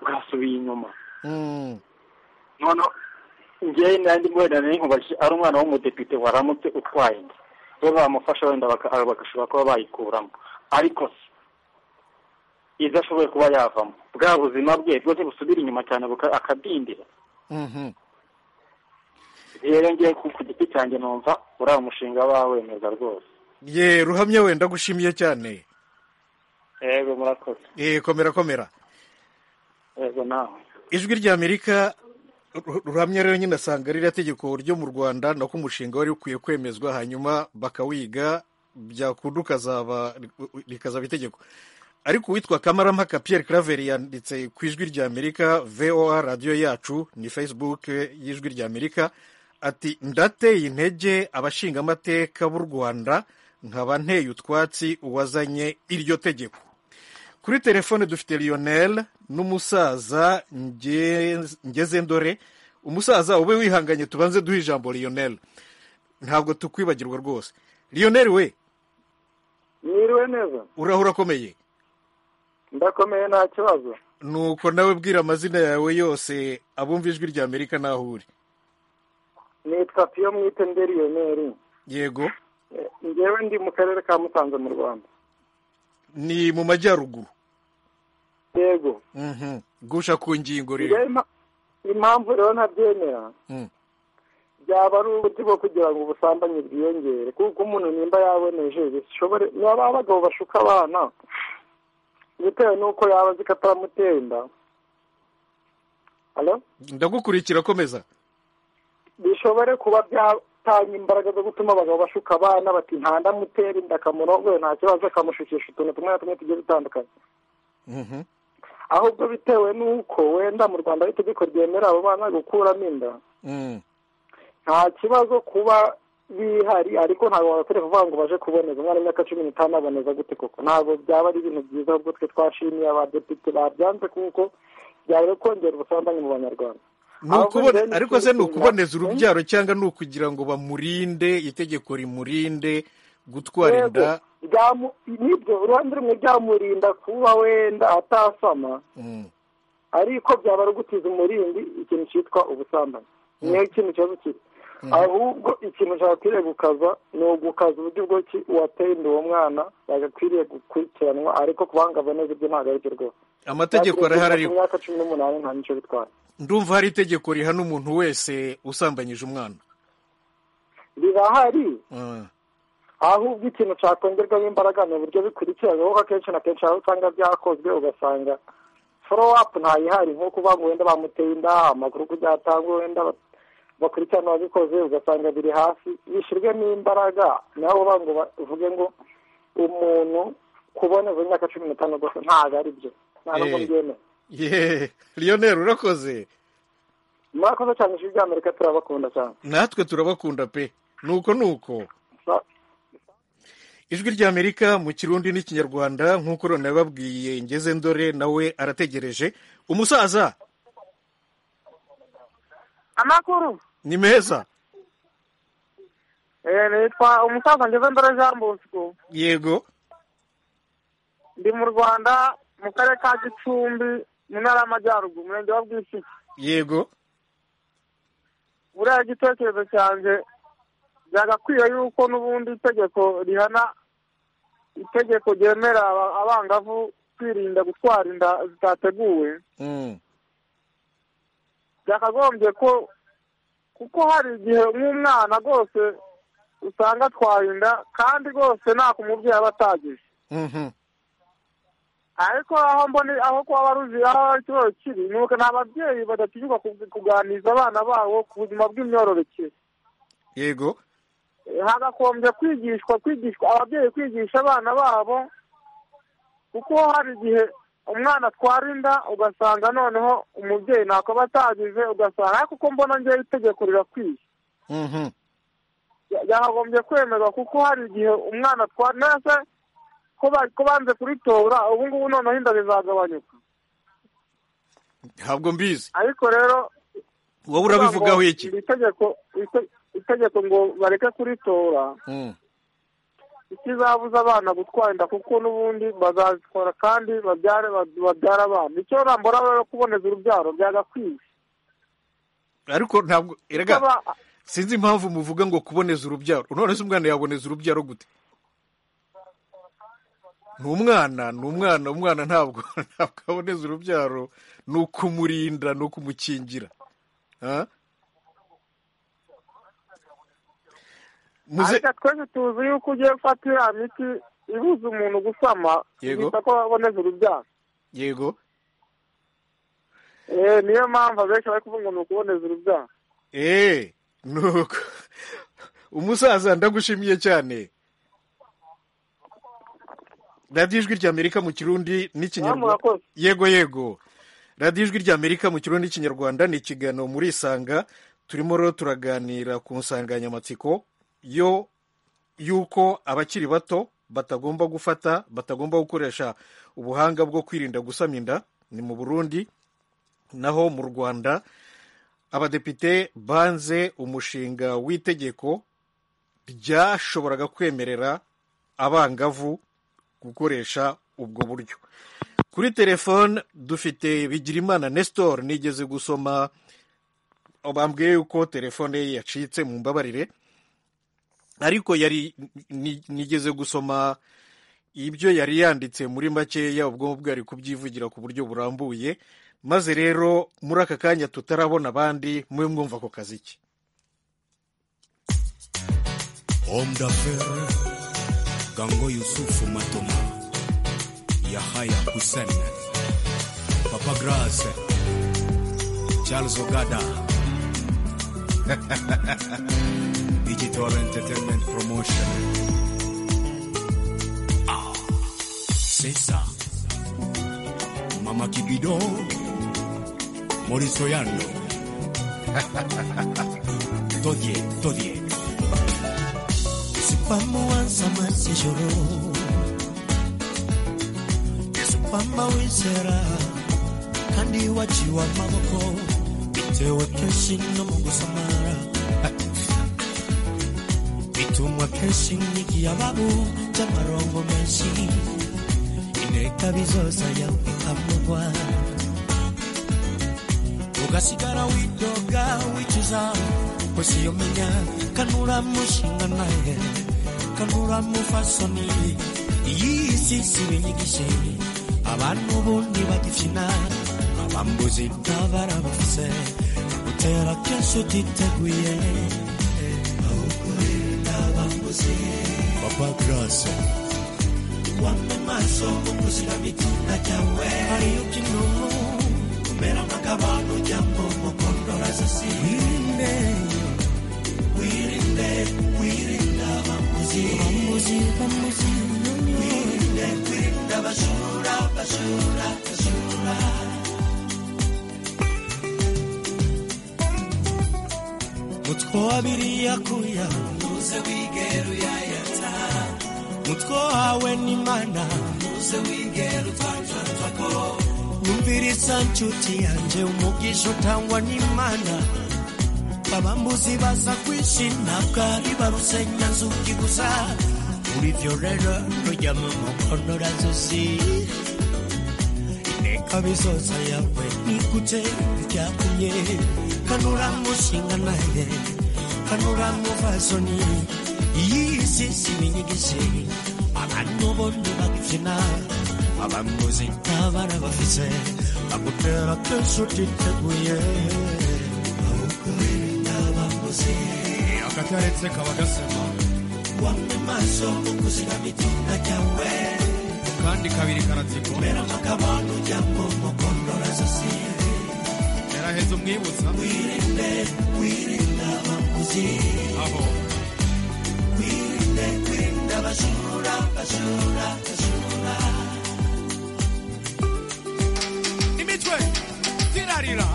bwasubiye inyuma noneho ngewe n'andi wenda ni nkubaje ari umwana w'umudepite waramutse utwaye inda we bamufasha wenda baka- bagashobora kuba bayikuramo ariko se izo ashoboye kuba yavamo bwa buzima bwe bwose busubira inyuma cyane buka- akadindira rero ngewe ku ku giti cyanjye numva uriya mushinga bawemeza rwose ye ruhamya wenda gushimiye cyane yego murakoze Eh, komera komera yego nawe ijwi ry'amerika ru- ruhamya rero nyine asanga ririya tegeko ryo mu rwanda nako umushinga wari ukwiye kwemezwa hanyuma bakawiga byakunda ukazaba rikazaba itegeko ariko uwitwa kamarampaka pierre claver yanditse ku ijwi ry'amerika voa radiyo yacu ni facebook y'ijwi ry'amerika ati ndateye intege abashingamateka b'u rwanda nkaba nteye utwatsi uwazanye iryo tegeko kuri telefone dufite lionel n'umusaza Nge- ngezendore umusaza ube wihanganye tubanze duhe ijambo lionel ntabwo tukwibagirwa rwose lionel we Mwiriwe neza uraho urakomeye ndakomeye nta kibazo nuko nawe bwira amazina yawe yose abumva ijwi rya amerika n'aho uri nitwa piyo mwite nderiyoneri yego ngewe ndi mu karere ka musanze mu rwanda ni mu majyaruguru yego Mhm. gusha ku ngingo rero ngewe impa- impamvu rero ntabyemera Mm. byaba ari uburyo bwo kugira ngo ubusambanyi bwiyongere kuko umuntu nimba yaboneje bishobore niba abagabo bashuka abana bitewe n'uko yaba azi ko ataramuteye inda Hello? ndagukurikira komeza bishobore kuba byatanga imbaraga zo gutuma abagabo bashuka abana bati ntandamutera inda akamurongoye nta kibazo akamushukisha utuntu tumwe na tumwe tugiye dutandukanye Mhm. ahubwo bitewe n'uko wenda mu rwanda ari itegeko ryemera abo bana gukuramo inda Mm. nta kibazo kuba bihari ariko ntabwo wabasore kuvuga ngo baje kuboneza umwana w'imyaka cumi n'itanu aboneza gute koko ntabwo byaba ari ibintu byiza ahubwo twe twashimiye abadepite babyanze kuko byari kongera ubusambanyi mu banyarwanda Ni ukubone- Ahubwo rero ariko se ni nicyo ukuboneza kintu- urubyaro cyangwa ni ukugira ngo bamurinde itegeko rimurinde gutwara Yego, inda byamu- nibyo uruhande rumwe byamurinda kuba wenda atasama Mm. ariko byaba ari ugutiza umurindi ikintu cyitwa ubusambanyi niyo ikintu kibazo kiri ahubwo ikintu cyakwiriye gukaza ni ugukaza uburyo bwo ki- uwateye inda uwo mwana yagakwiriye gukurikiranwa ariko kubanga boneza ibyo ntabwo ari byo rwose amategeko arahari ku ariko myaka cumi n'umunani nta nicyo bitwara ndumva hari itegeko rihana umuntu wese usambanyije umwana rirahari Ah, ahubwo ikintu cyakongerwamo imbaraga ni uburyo bikurikirana kuko akenshi na kenshi aho usanga byakozwe ugasanga foro apu ntayihari nko kuba ngo wenda bamuteye inda amakuru uko byatangwa wenda ba- bakurikirana ababikoze ugasanga biri hasi bishyirwemo imbaraga nabo ngo bavuge ngo umuntu kuboneza imyaka cumi n'itanu gusa ntabwo ari byo nta nubwo Eh. mbyemera yeee lionel urakoze murakoze cyane ijwi ry'amerika turabakunda cyane natwe turabakunda pe nuko nuko Sa- ijwi ry'amerika mu kirundi n'ikinyarwanda nk'uko runababwiye ngeze ndore nawe arategereje umusaza amakuru ni meza Eh, nitwa umusaza ngezendore jean bosco yego ndi mu rwanda mu karere ka gicumbi mu ntara y'amajyaruguru umurenge wa bwishyiki yego buriya igitekerezo cyanjye byagakwiye yuko n'ubundi itegeko rihana itegeko ryemera aba- abangavu kwirinda gutwara inda zitateguwe Mm, byakagombye ko kuko hari igihe nk'umwana rwose usanga atwaye inda kandi rwose nta kumubyeyi aba atagije mhm, ariko aho mbona aho kuba baruzi aho ikibazo kiri ni uko ni ababyeyi badatinyuka ku- kuganiriza abana babo ku buzima bw'imyororokere yego Eh, hagakombye kwigishwa kwigishwa ababyeyi kwigisha abana babo kuko hari igihe umwana atwara inda ugasanga noneho umubyeyi ntako aba atagize ugasanga ariko uko mbona ngewe itegeko rirakwiye mhm, yakagombye kwemerwa kuko hari igihe umwana atwara nese ko ba- ko banze kuritora ubu ngubu noneho inda zizagabanyuka ntabwo mbizi ariko rero wowe urabivugaho ngo iki iri tegeko ite- itegeko ngo bareke kuritora Mm, ikizabuza abana gutwara inda kuko n'ubundi bazazikora kandi babyare babyara abana icyo rambura rero kuboneza urubyaro byagakwiye ariko ntabwo erega Kuba- sinzi impamvu muvuga ngo kuboneza urubyaro none se umwana yaboneza urubyaro gute ni umwana ni umwana umwana ntabwo ntabwo aboneza urubyaro ni ukumurinda ni ukumukingira Ah? muze ariko twese tuzi yuko ugiye gufata iriya miti ibuza umuntu gusama Yego. bita ko baboneza urubyaro yego Eh, niyo mpamvu abenshi bari kuvuga ngo ni ukuboneza urubyaro eee nuko umusaza ndagushimiye cyane radiyo ijwi ry'amerika mu kirundi n'ikinyarwanda murakoze yego yego radiyo ijwi ry'amerika mu kirundi n'ikinyarwanda ni ikiganiro muri isanga turimo rero turaganira ku nsanganyamatsiko yo y'uko abakiri bato batagomba gufata batagomba gukoresha ubuhanga bwo kwirinda gusama inda ni mu burundi naho mu rwanda abadepite banze umushinga w'itegeko ryashoboraga kwemerera abangavu gukoresha ubwo buryo kuri telefone dufite bigirimana nestor nigeze gusoma bambwiye yuko telefone ye yacitse mu mbabarire ariko yari ni- nigeze gusoma ibyo yari yanditse muri makeya ubwo bwo ari kubyivugira ku buryo burambuye maze rero muri aka kanya tutarabona abandi mube mwumva ako kazi ke Homme d'affaires, Gango Yusufu Matoma, Yahaya Hussein, Papa Grace, Charles Ogada, Digital Entertainment Promotion. Ah, c'est ça. Mama Kibido, Maurice Oyando. Todie, Todie. Pamba wansama sijoro Yesu pamba wizera kandi waciwe amaboko bitewe kenshi no mu gusamara bitumwa kenshi n'ikiyababu cy'amarongo menshi ineka bizoza yawe ikamugwa ugasigara widoga wicuza kwesiyomenya kanura mushinga naye kanura mufasoni iyi si si binyigishe abantu bundi bagifina abambuzi ntabarabafise utera kenshi utiteguye Papa Grace, wampe maso mu kuzira mitunda cyawe hariyo kinunu kumera nk'agabano cyangwa umukondora sasi wirinde wirinde wirinda abamuzi abamuzi abamuzi wirinde wirinda abajura abajura abajura mutwe wabiri yakuya ntuze wigera uyayata mutwe wawe n'imana ntuze wigera utwanjwanjwako wumviriza nshuti yanjye umugisha utangwa n'imana abambuzi baza kwishima ntabwo ari ba rusenyanzuki gusa muri byo rero rujya mu mukondorazozi inteka bizoza yawe nigute byakumye kanura mushinga naye kanura muvasoni iyi si si binyigishe abantu bose bagifina abamuzi ntabara bafise bagutera kenshi utiteguye awukwirinda abamuzi akataretse kaba gasema wamwe maso mu kuzigama icyumba cyawe kandi kabiri karatsiko Mbera nk'akabando cyangwa umukondora sasi yaraheze umwibutsa Wirinde, wirinde abamuzi aho Wirinde, wirinde abajura, abajura, abajura imitwe zirarira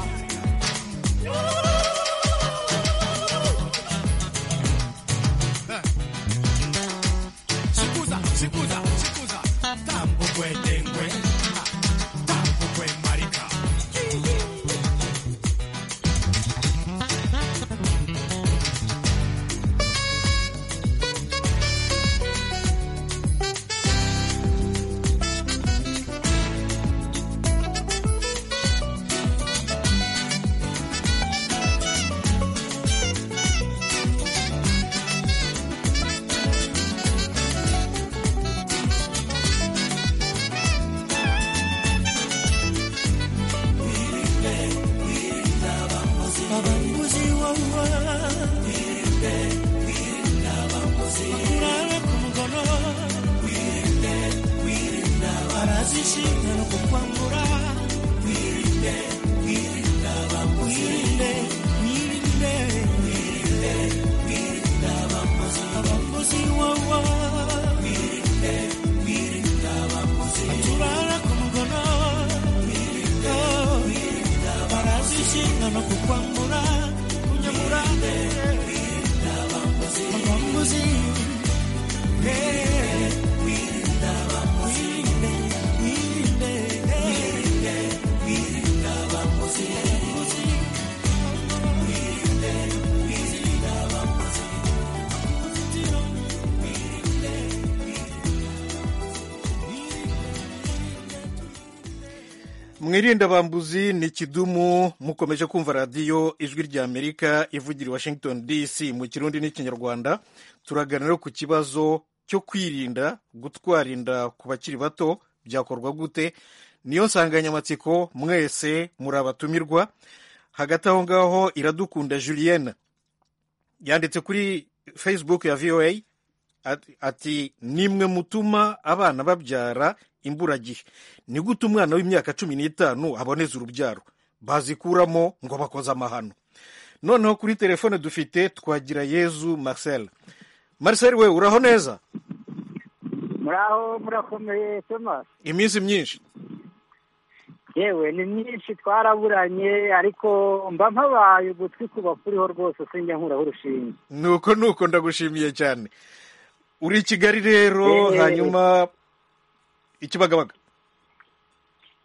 sikuza sikuza sikuza tambukwe dengwe tambukwe marika inshingano ku kwambura wirinde wirinde abambuzi wirinde wirinde wirinde wirinde abambuzi abambuzi wawa wirinde wirinde abambuzi baturara ku mugono wirinde wirinde barazi inshingano ku kwambura kunyamura wirinde abambuzi abambuzi hey. mwirinde abambuzi ni kidumu mukomeje kumva radiyo ijwi ry'amerika ivugira i washington dc mu kirundi n'ikinyarwanda turaganira ku kibazo cyo kwirinda gutwara inda ku bakiri bato byakorwa gute niyo nsanganyamatsiko mwese muri abatumirwa hagati aho ngaho iradukunda julienne yanditse kuri facebook ya voa ati- ati nimwe mutuma abana babyara imburagihe ni gute umwana w'imyaka cumi n'itanu aboneza urubyaro bazikuramo ngo bakoze amahano noneho kuri telefone dufite twagira yezu marcel marcel we uraho neza muraho murakomeye tomasi iminsi myinshi yewe ni myinshi twaraburanye ariko mba mpabaye ugutwi kuba kuriho rwose sinjya nkuraho urushinge nuko nuko ndagushimiye cyane uri i kigali rero Eh. hanyuma ikibagabaga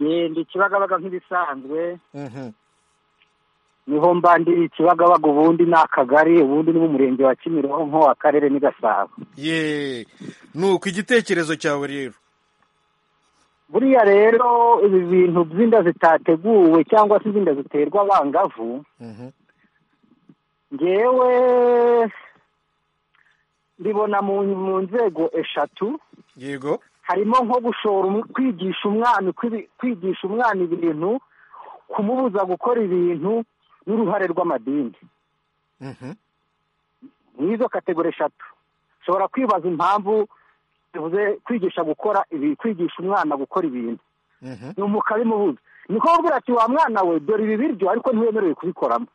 yenda ikibagabaga nk'ibisanzwe Mhm. niho mbandira ikibagabaga ubundi ni akagari ubundi ni umurenge wa kimironko akarere ni gasabo ye nuko igitekerezo cyawe rero buriya rero ibi bintu by'inda zitateguwe cyangwa se iz'inda ziterwa abangavu Mhm. ngewe mbibona mu mu nzego eshatu yego harimo nko gushora umu- kwigisha umwana uko ibi- kwigisha umwana ibintu kumubuza gukora ibintu n'uruhare rw'amadini Mhm. nizo kategori eshatu ushobora kwibaza impamvu bivuze kwigisha gukora ibi kwigisha umwana gukora ibintu Mhm. ni umukabimubuza niko kubwira ati wa mwana we dore ibi biryo ariko ntiwemerewe kubikoramo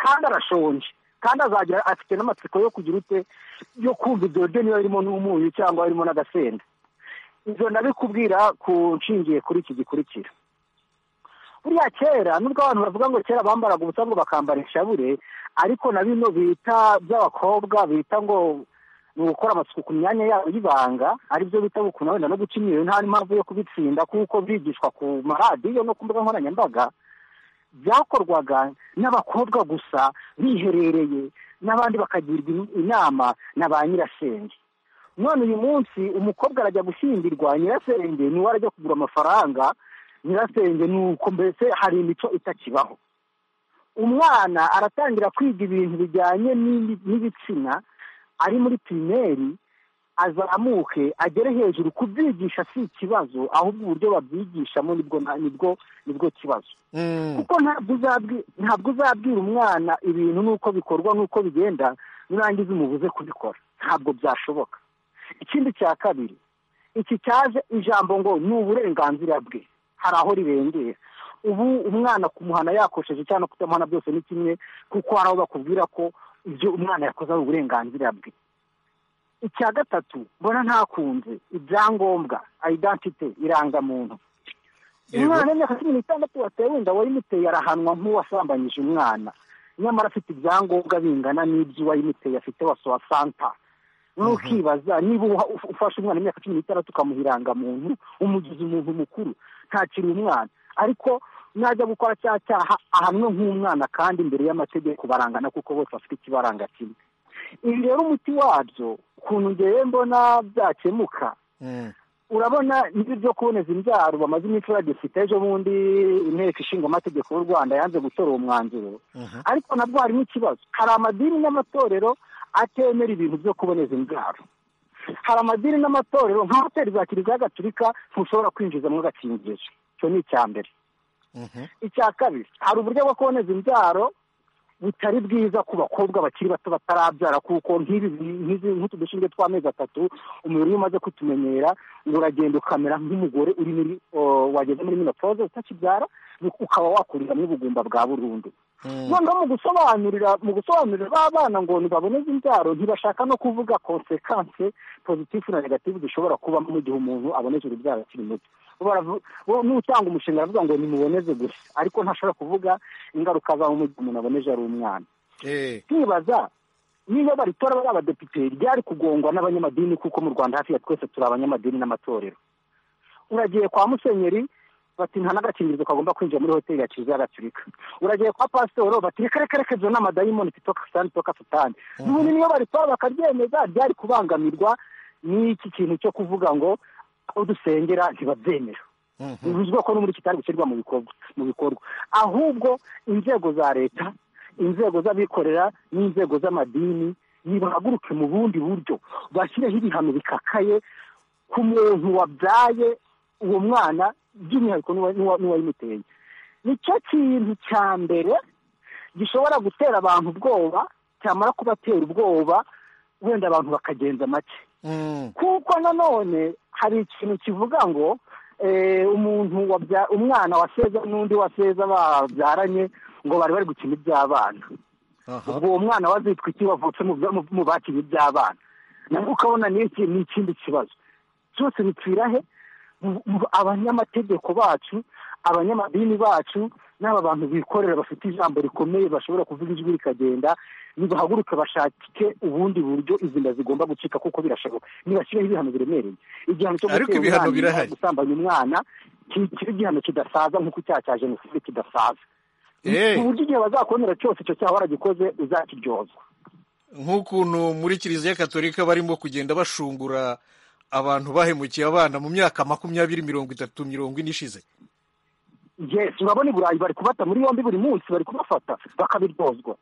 kandi arashonje kandi azagira afite n'amatsiko yo kugira ute yo kumva ibyo biryo niba birimo n'umunyu cyangwa birimo n'agasenda ibyo ndabikubwira ku nshingiye kuri iki gikurikira buriya kera nubwo abantu bavuga ngo kera bambaraga ubusa ngo bakambara inshabure ariko na bino bita by'abakobwa bita ngo ni ugukora amasuku ku myanya yabo y'ibanga aribyo bita gukuna wenda no guca imyeyo nta n'impamvu yo kubitsinda kuko byigishwa ku maradiyo no ku mbuga nkoranyambaga byakorwaga n'abakobwa gusa biherereye n'abandi bakagirwa in- inama na ba nyirasenge none uyu munsi umukobwa arajya gushyingirwa nyirasenge niwe arajya kugura amafaranga nyirasenge ni uko mbese hari imico itakibaho umwana aratangira kwiga ibintu bijyanye n'ibi- n'ibitsina ari muri pirimeri azamuke agere hejuru kubyigisha si ikibazo ahubwo uburyo babyigishamo nibwo nibwo nibwo kibazo kuko ntabwo uzabwi- ntabwo uzabwira umwana ibintu n'uko bikorwa n'uko bigenda nurangiza umubuze kubikora ntabwo byashoboka ikindi cya kabiri iki cyaje ijambo ngo ni uburenganzira bwe hari aho ribengera ubu umwana kumuhana yakosheje cyangwa kutamuhana byose ni kimwe kuko hari aho bakubwira ko ibyo umwana yakoze ari uburenganzira bwe icya gatatu mbona ntakunze ibyangombwa identite irangamuntu umwana w'imyaka cumi n'itandatu watewe inda wayimuteye arahanwa nk'uwasambanyije umwana nyamara afite ibyangombwa bingana n'ibyo uwayimuteye afite wose wa santa noneho ukibaza niba uha- uf- ufashe umwana imyaka cumi n'itandatu ukamuhiranga muntu umugize umuntu mukuru ntakiri umwana ariko najya gukora cya cyaha ahanwe nk'umwana kandi imbere y'amategeko barangana kuko bose bafite ikibaranga kimwe ibi rero umuti wabyo ukuntu ngewe mbona byakemuka urabona nibyo byo kuboneza imbyaro bamaze iminsi badifite ejo bundi inteko ishinga amategeko y'u rwanda yanze gutora uwo mwanzuro ariko nabwo harimo ikibazo hari amadini n'amatorero atemera ibintu byo kuboneza imbyaro hari amadini n'amatorero nka hoteli za kiliziya gatulika ntushobora kwinjizamo agakingirizo icyo ni icya mbere icya kabiri hari uburyo bwo kuboneza imbyaro butari bwiza ku bakobwa bakiri bato batarabyara kuko nk'ibi nk'izi nk'utu dushinzwe tw'amezi atatu umubiri iyo umaze kutumenyera ngo uragenda ukamera nk'umugore uri muri o, wageze muri minopoze utakibyara ukaba wakuriramo ubugumba bwa burundu noneho mu gusobanurira mu gusobanurira ba bana ngo ntibaboneze imbyaro ntibashaka no kuvuga konsekanse pozitifu na negatifu zishobora kubamo mu gihe umuntu abonetse urubyaro akiri muto n'utanga umushinga aravuga ngo nimuboneze gusa ariko ntashobora kuvuga ingaruka zawo mu gihe umuntu aboneje ari umwana nkibaza niba baritora bari abadepite ryari kugongwa n'abanyamadini kuko mu rwanda hafi ya twese turi abanyamadini n'amatorero uragiye kwa musenyeri bati nta n'agakingirizo kagomba kwinjira muri hoteli ya kiliziya gatulika uragiye kwa pasitoro bati reka reka reka ibyo ni amadayimoni titoka sitani toka sitani n'ubundi niyo baritora bakaryemeza ryari kubangamirwa n'iki kintu cyo kuvuga ngo aho dusengera ntibabyemera bivuzwe ko n'uburyo kitari gushyirwa mu bikorwa mu bikorwa ahubwo inzego za leta inzego z'abikorera n'inzego z'amadini nibahaguruke mu bundi buryo bashyireho ibihano bikakaye ku muntu wabyaye uwo mwana by'umwihariko n'uwayimuteye nicyo kintu cya mbere gishobora gutera abantu ubwoba cyamara kubatera ubwoba wenda abantu bakagenza make kuko nanone hari ikintu kivuga ngo umuntu umwana waseza n'undi waseza babyaranye ngo bari bari gukina iby'abana ubwo uwo mwana wazitwa iki wavutse mu bakina iby'abana nawe ukabona ni ikindi kibazo cyose bipfira he abanyamategeko bacu abanyamadini bacu n'aba bantu bikorera bafite ijambo rikomeye bashobora kuvuga ijwi rikagenda nibahaguruke bashake ubundi buryo izi nda zigomba gucika kuko birashoboka ntibashyireho ibihano biremereye igihano cyo gutera umwana gusambanya umwana kiba igihano kidasaza nk'uko icyaha cya jenoside kidasaza ku buryo igihe bazakubonera cyose icyo cyaha waragikoze uzakiryozwa nk'ukuntu muri kiliziya katolika barimo kugenda bashungura abantu bahemukiye abana mu myaka makumyabiri mirongo itatu mirongo ine ishize yesi urabona i burayi bari kubata muri yombi buri munsi bari kubafata bakabiryozwa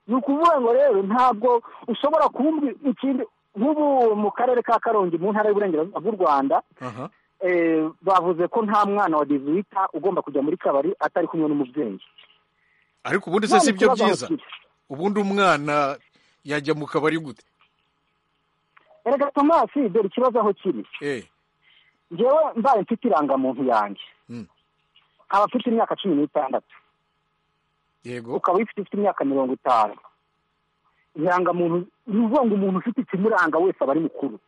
ni ukuvuga ngo rero ntabwo ushobora kuba ikindi nk'ubu mu karere ka karongi mu ntara y'uburengerazuba bw'u rwanda bavuze ko nta mwana wa dizuwita ugomba kujya muri kabari atari kumwe n'umubyeyi ariko ubundi se si byo byiza ubundi umwana yajya mu kabari gute erega tomasi dore ikibazo aho kiri ngewe mbaye mfite irangamuntu yanjye nkaba mfite imyaka cumi n'itandatu yego ukaba uyifite ufite imyaka mirongo itanu irangamuntu ni ukuvuga ngo umuntu ufite ikimuranga wese aba ari mukuru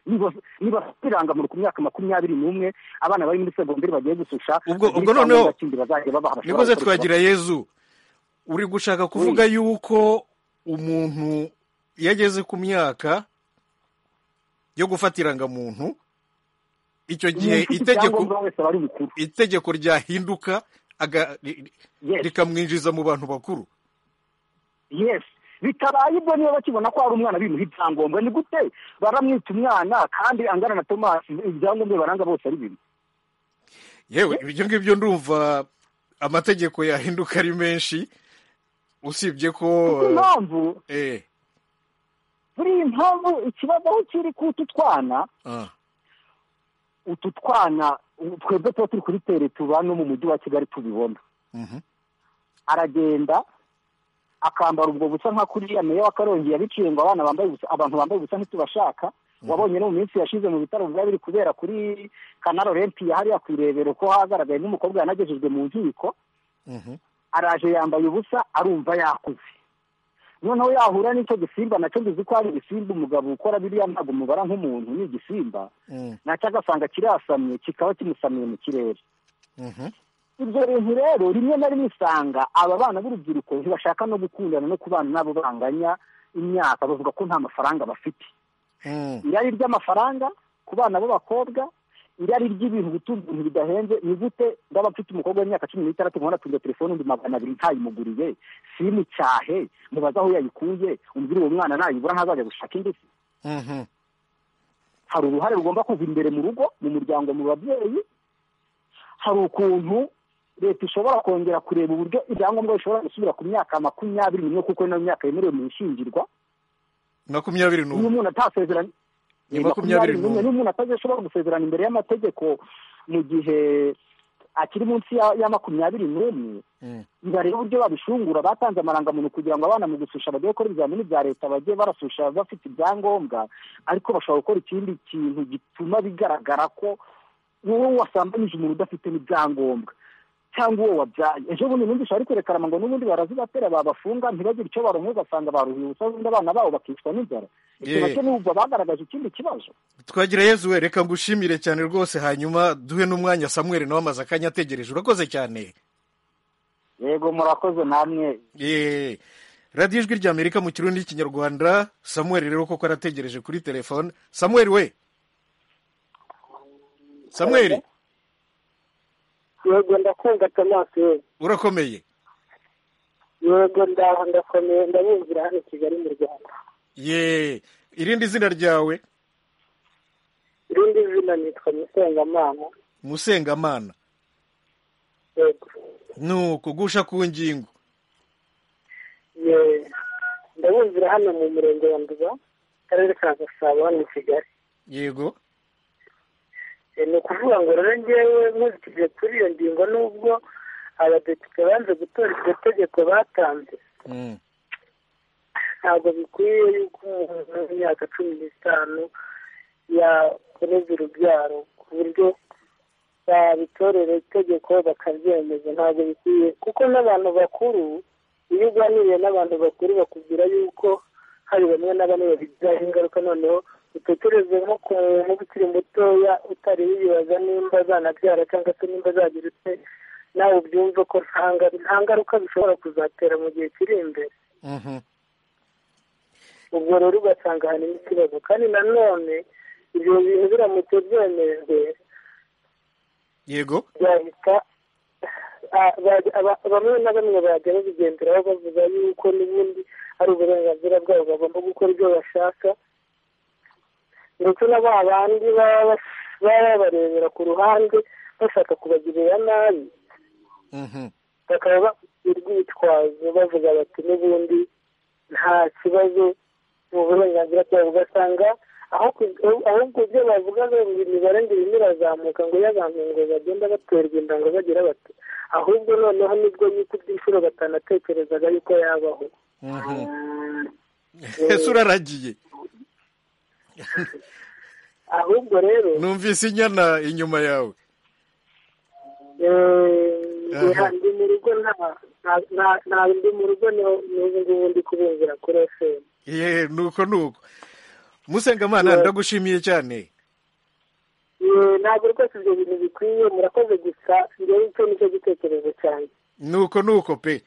niba afite irangamuntu ku myaka makumyabiri n'umwe abana bari muri segonderi bagiye gususha ubwo noneho nikoze twagira yezu uri gushaka kuvuga yuko umuntu iyo ageze ku myaka yo gufata irangamuntu icyo gihe itegeko ryahinduka rikamwinjiza mu bantu bakuru yesi bitabaye ibyo niba bakibona ko hari umwana bimuha ibyangombwa ni gute baramwita umwana kandi angana na tomasi ibyangombwa baranga bose ari bimwe yewe ibyo ngibyo ndumva amategeko yahinduka ari menshi usibye ko impamvu buriya impamvu ikibazo aho kiri k'utu twana utu twana twebwe tuba turi kuri tere tuba no mu mujyi wa kigali tubibona aragenda akambara ubwo busa nka kuriya meya wa karongi yabiciye ngo abana bambaye ubusa abantu bambaye ubusa ntitubashaka wabonye no mu minsi yashize mu bitaro biba biri kubera kuri kanari olempiya hariya ku irebero ko hagaragaye n'umukobwa yanagejejwe mu nkiko araje yambaye ubusa arumva yakuze noneho yahura n'icyo gisimba nacyo ngizi ko hari ibisimba umugabo ukora biriya ntabwo umubara nk'umuntu ni igisimba nacyo agasanga kirasamye kikaba kimusamiye mu kirere ibyo bintu rero rimwe na rimwe usanga aba bana b'urubyiruko ntibashaka no gukundana no kubana nabo banganya imyaka bavuga ko nta mafaranga bafite irari ry'amafaranga ku bana b'abakobwa irari ry'ibintu gutunga ibintu bidahenze ni gute ndaba mfite umukobwa w'imyaka cumi n'itandatu nkora atunga telefone undi magana abiri ntayimuguriye simucyahe mubaze aho yayikuye umbwire uwo mwana nayibura ntazajya gushaka indi se hari uruhare rugomba kuva imbere mu rugo mu muryango mu babyeyi hari ukuntu leta ishobora kongera kureba uburyo ibyangombwa bishobora gusubira ku myaka makumyabiri n'imwe kuko niyo myaka yemerewe mu ishyingirwa makumyabiri n'umwe umuntu atasezeranye ni makumyabiri n'umwe n'umuntu atazashobora gusezerana imbere y'amategeko mu gihe akiri munsi ya ya makumyabiri n'umwe biba rero uburyo babishungura batanze amarangamuntu kugira ngo abana mu gususha bajye gukora ibizamini bya leta bajye barasusha bafite ibyangombwa ariko bashobora gukora ikindi kintu gituma bigaragara ko wowe wasambanyije umuntu udafite n'ibyangombwa cyangwa uwo wabyaye ejo bundi numvise bari kwerekana ngo n'ubundi barazibatera babafunga ntibagire icyo baruhuye ugasanga baruhiye ubusa ubundi abana babo bakicwa n'inzara icyo Yeah. nacyo niba bagaragaje ikindi kibazo twagira yezu we reka ngushimire cyane rwose hanyuma duhe n'umwanya samuel nawe amaze akanya ategereje urakoze cyane yego murakoze namwe radiyo ijwi ry'amerika mu kirundi n'ikinyarwanda samuel rero koko arategereje kuri telefone samuel we samuel yego ndakumva tomasi we urakomeye yego ndaho ndakomeye ndabumvira hano i kigali mu rwanda ye irindi zina ryawe irindi zina nitwa musengamana musengamana yego nuko gusha ku ngingo ye ndabumvira hano mu murenge wa nduba akarere ka gasabo hano i kigali yego Eh, ni ukuvuga ngo rero ngewe nkurikije kuri iyo ngingo n'ubwo abadepite banze gutora iryo tegeko batanze Mm. ntabwo bikwiye yuko umuntu w'imyaka cumi n'itanu yakomeza urubyaro ku buryo babitorera itegeko bakaryemeza ntabwo bikwiye kuko n'abantu bakuru iyo uganiriye n'abantu bakuru bakubwira yuko hari bamwe na bamwe babigiraho ingaruka noneho utekereze nko ku muntu ukiri mutoya utari wibaza nimba azanabyara cyangwa se nimba azagira ute nawe ubyumve ko nta nga- nta ngaruka bishobora kuzatera mu gihe kiri imbere Mhm. ubwo rero ugasanga harimo ikibazo kandi nanone ibyo bintu biramutse byemejwe yego byahita ah, bajya- aba- bamwe na bamwe bajya babigenderaho bavuga yuko n'ubundi ari uburenganzira bwabo bagomba gukora ibyo bashaka ndetse na ba bandi baba bas- baba babarebera ku ruhande bashaka kubagirira nabi Mhm. bakaba bafite urwitwazo bavuga bati n'ubundi nta kibazo mu burenganzira bwabo ugasanga aho ku- aho- ahubwo ibyo bavugaga ngo imibare ngo irimo irazamuka ngo y'abantu ngo bagenda baterwa inda ngo bagira bati ahubwo noneho nibwo yikubye inshuro batanatekerezaga yuko yabaho ese uraragiye ahubwo rero numvise inyana inyuma yawe eh, Aha. ndi mu rugo nta nta- nta- nta ndi mu rugo niho- n'ubu ngubu ndi kubumvira kuri efemu ye nuko nuko musengamana ndagushimiye cyane Yee, ntabwo rwose ibyo bintu bikwiye murakoze gusa ngewe icyo nicyo gitekerezo cyanjye nuko nuko pe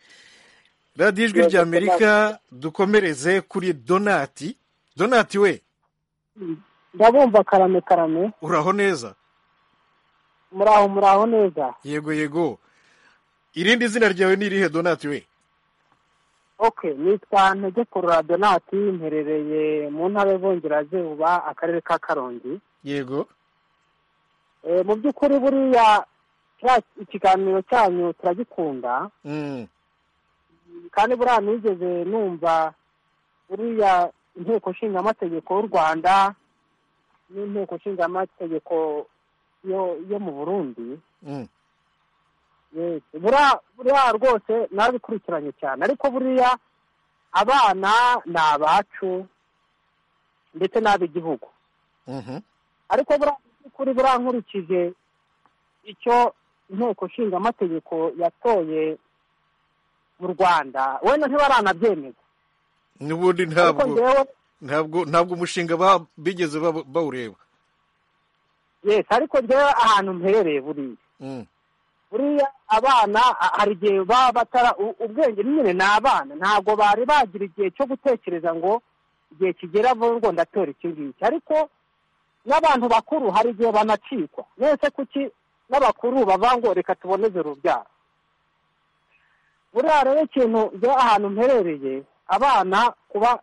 radiyo ijwi Yego, ry'amerika dukomereze kuri donati donati we ndabumva karame karame uraho neza muraho muraho neza yego yego irindi zina ryawe ni irihe donati we ok nitwa ntegekurura donati mperereye mu ntara y'ubungerazuba akarere ka karongi yego Eh, mu by'ukuri buriya kiriya ikiganiro cyanyu turagikunda Mm. kandi buriya nigeze numva buriya inteko nshingamategeko y'u rwanda n'inteko nshingamategeko yo yo mu burundi Mm. Yes, buriya buriya rwose narabikurikiranye cyane ariko buriya abana ni abacu ndetse n'ab'igihugu Mhm. ariko buriya mu by'ukuri buriya nkurikije icyo inteko nshingamategeko yatoye mu rwanda wenda ntibaranabyemeza n'ubundi ariko ntabwo njyewe ntabwo ntabwo umushinga ba- bigeze ba- bawureba yes ariko njyewe ahantu mperereye buriya Mm. buriya abana a- hari igihe baba batara u- ubwenge nyine ni abana ntabwo bari bagira igihe cyo gutekereza ngo igihe kigera vuba ngo ndatora iki ngiki ariko n'abantu bakuru hari igihe banacikwa mwese kuki n'abakuru bava ngo reka tuboneze urubyaro buriya rero ikintu njye ahantu mperereye abana kuba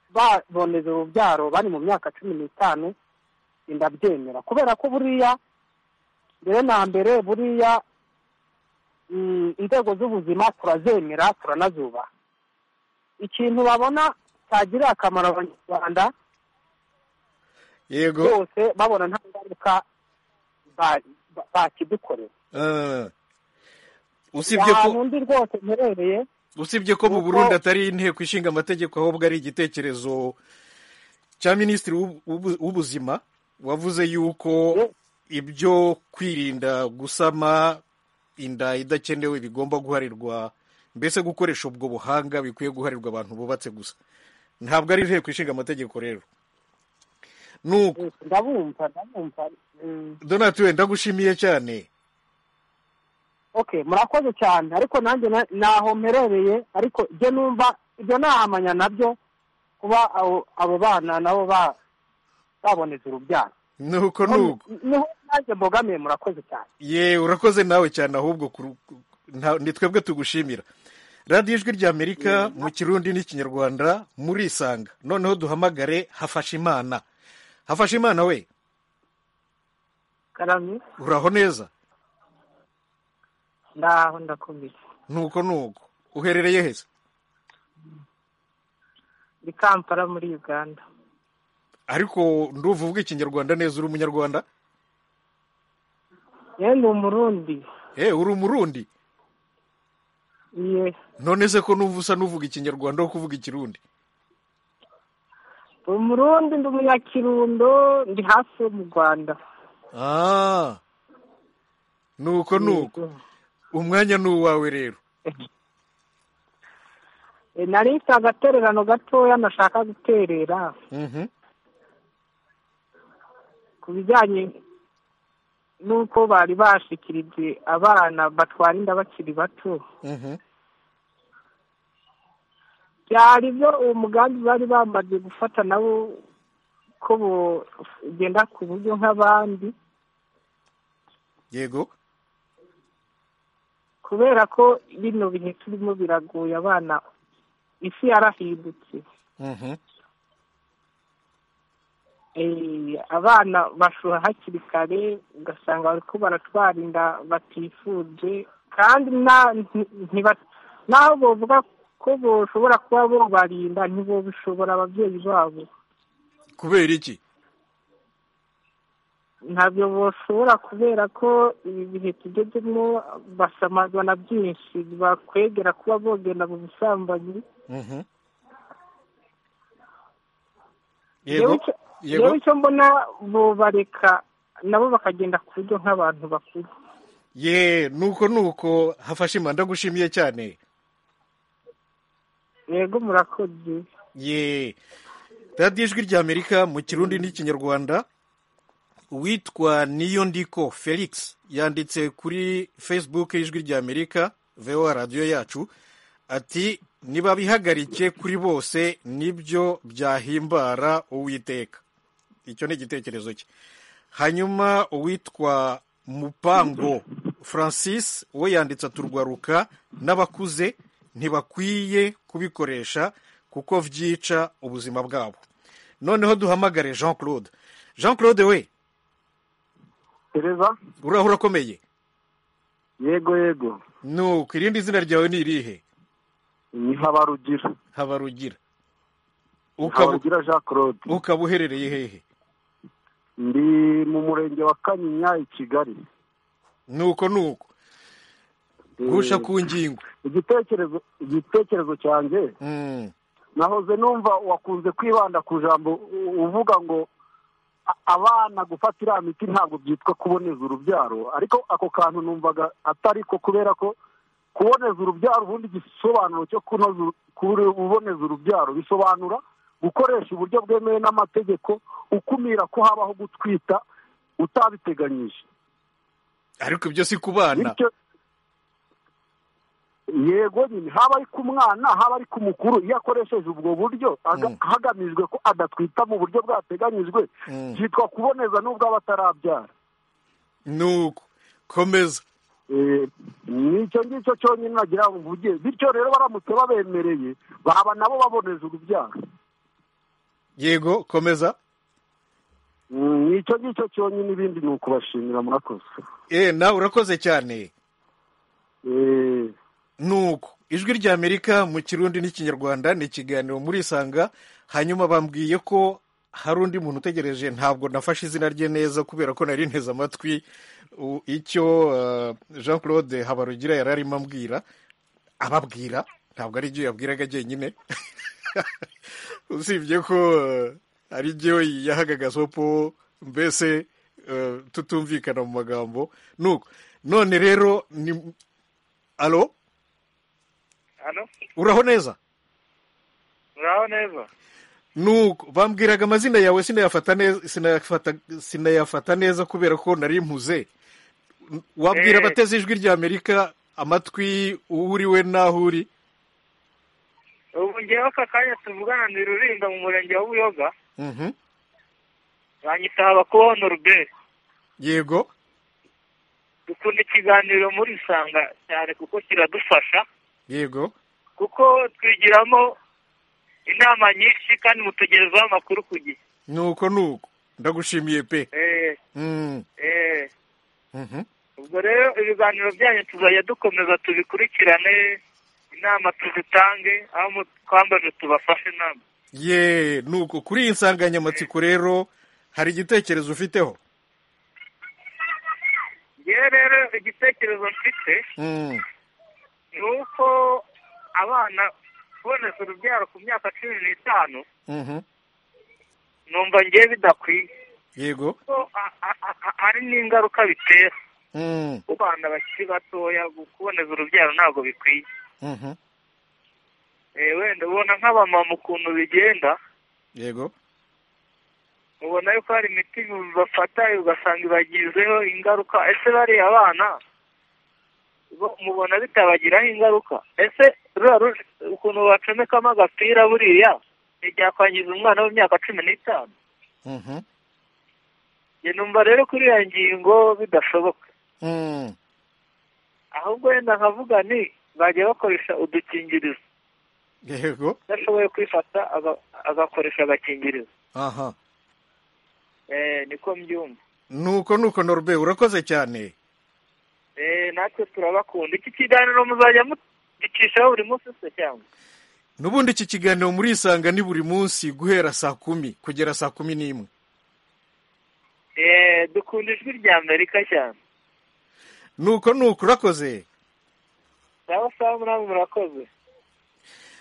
baboneza urubyaro bari mu myaka cumi n'itanu ndabyemera kubera ko buriya mbere na mbere buriya mm, inzego z'ubuzima turazemera turanazubaha ikintu babona cyagirira akamaro abanyarwanda yego bose babona nta ngaruka ba- ba- bakidukorera usibye ko undi rwose mperereye usibye ko mu burundi atari inteko ishinga amategeko ahubwo ari igitekerezo cya minisitiri w'ubu- w'ubu- w'ubuzima wavuze yuko ibyo kwirinda gusama inda idakenewe bigomba guharirwa mbese gukoresha ubwo buhanga bikwiye guharirwa abantu bubatse gusa ntabwo ari inteko ishinga amategeko rero nuko ndabumva ndabumva mm. donatire ndagushimiye cyane okay murakoze cyane ariko nanjye na- naho mperereye ariko ibyo numva ibyo nahamanya nabyo kuba abo- abo bana nabo ba- baboneza urubyaro nuko nuko niho nanjye mbogamiye murakoze cyane ye urakoze nawe cyane ahubwo kuru- ku- nta- ni twebwe tugushimira radiyo ijwi ry'amerika mu kirundi n'ikinyarwanda murisanga noneho duhamagare hafashe imana hafashe imana we karami uraho neza ndaho ndakomeye nuko nuko uherereye heza ndi kampala muri uganda ariko nduva uvuga ikinyarwanda neza uri umunyarwanda yewe ni umurundi eh uri umurundi iye none se ko numva usa n'uvuga ikinyarwanda aho kuvuga ikirundi ndi umurundi ndi umunyakirundo ndi hafi yo mu rwanda Ah, nuko nuko umwanya ni uwawe rero E, nari mfite agatererano gatoya nashaka guterera Mhm. ku bijyanye n'uko bari bashikirije abana batwara inda bakiri bato Mhm. byari byo uwo mugambi bari bamaze gufata nabo ko bugenda ku buryo nk'abandi yego kubera ko bino bihe turimo biragoye abana isi yarahindutse Mhm. Eh, abana bashuha hakiri kare ugasanga bari ko baratwara inda batifuje kandi na- nti- ntiba- naho bovuga ko boshobora kuba bobarinda ntibobishobora ababyeyi babo kubera iki ntabyo boshobora kubera ko ibi bihe tugezemo basamazwa na byinshi bakwegera kuba bogenda mu busambanyi Mhm. Yewe yego icyo- yego rero icyo mbona bobareka nabo bakagenda ku buryo nk'abantu bakuru ye nuko nuko hafashe imana ndagushimiye cyane yego murakoze ye radiyo ijwi ry'amerika mu kirundi n'ikinyarwanda uwitwa niyo ndiko felix yanditse kuri facebook y'ijwi ry'amerika voa radiyo yacu ati nibabihagarike kuri bose nibyo byahimbara uwiteka icyo ni igitekerezo cye hanyuma uwitwa mupango francis we yanditse aturwaruka n'abakuze ntibakwiye kubikoresha kuko byica ubuzima bwabo noneho duhamagare jean claude jean claude we gereza uraho urakomeye yego yego nuko irindi zina ryawe ni irihe ni habarugira habarugira habarugira jean claude ukaba uherereye hehe ndi mu murenge wa kanyinya i kigali nuko nuko gusha ku ngingo igitekerezo igitekerezo cyanjye nahoze numva wakunze kwibanda ku jambo u- uvuga ngo a- abana gufata iriya miti ntabwo byitwa kuboneza urubyaro ariko ako kantu numvaga atari ko kubera ko kuboneza urubyaro ubundi igisobanuro cyo kunoza uru- kuri- kuboneza urubyaro bisobanura gukoresha uburyo bwemewe n'amategeko ukumira ko habaho gutwita utabiteganyije ariko ibyo si ku bana bityo yego nyine haba ari ku mwana haba ari ku mukuru iyo akoresheje ubwo buryo aga- hagamijwe ko adatwita mu buryo bwateganyijwe Mm. byitwa kuboneza n'ubwo aba atarabyara nuko komeza nicyo ngicyo cyonyine nagira ngo mvuge bityo rero baramutse babemereye baba nabo baboneza urubyaro yego komeza Mm, nicyo ngicyo cyonyine ibindi ni ukubashimira murakoze Eh, nawe urakoze cyane nuko ijwi ry'amerika mu kirundi n'ikinyarwanda ni ikiganiro murisanga hanyuma bambwiye ko hari undi muntu utegereje ntabwo nafashe izina rye neza kubera ko nari nteze amatwi icyo jean claude habarugira yari arimo ambwira ababwira ntabwo ari ibyo yabwiraga njyenyine usibye ko ari ibyo yahagagazaho po mbese tutumvikana mu magambo nuko none rero ni alo uraho neza uraho neza nuko bambwiraga amazina yawe sinayafata neza sinayafata neza kubera ko nari mpuze wabwira abateze ijwi rya amerika amatwi uriwe n'aho uri ubu ngewe aka kanya tuvugana ni rurinda mu murenge wa buyoga banyita habakubaho ruberi yego dukunda ikiganiro muri isanga cyane kuko kiradufasha yego kuko twigiramo inama nyinshi kandi mutegerezaho amakuru ku gihe nuko nuko ndagushimiye pe ubwo rero ibiganiro byanyu tuzajya dukomeza tubikurikirane inama tuzitange aho twambaje tubafashe inama ye nuko kuri iyi nsanganyamatsiko rero hari igitekerezo ufiteho yewe rero igitekerezo mfite ni uko abana kuboneza urubyaro ku myaka cumi n'itanu numva ngewe bidakwiye yego hari n'ingaruka bitera ku bana bakiri batoya kuboneza urubyaro ntabwo bikwiye wenda ubona nk'abamama ukuntu bigenda yego ubona yuko hari imiti bafata ugasanga ibagizeho ingaruka ese bariya abana mubona bitabagiraho ingaruka ese ukuntu bacomekamo agapira buriya ntibyakwangiza umwana w'imyaka cumi n'itanu numva rero kuri iyo ngingo bidashoboka ahubwo wenda nkavuga ni bajya bakoresha udukingirizo yego udashoboye kwifata agakoresha agakingirizo niko mbyumva nuko nuko norbe urakoze cyane natwe turabakunda iki kiganiro muzajya mugicishaho buri munsi se cyangwa n'ubundi iki kiganiro murisanga ni buri munsi guhera saa kumi kugera saa kumi n'imwe dukunda ijwi rya amerika cyane nuko nuko urakoze sawa sawa namwe murakoze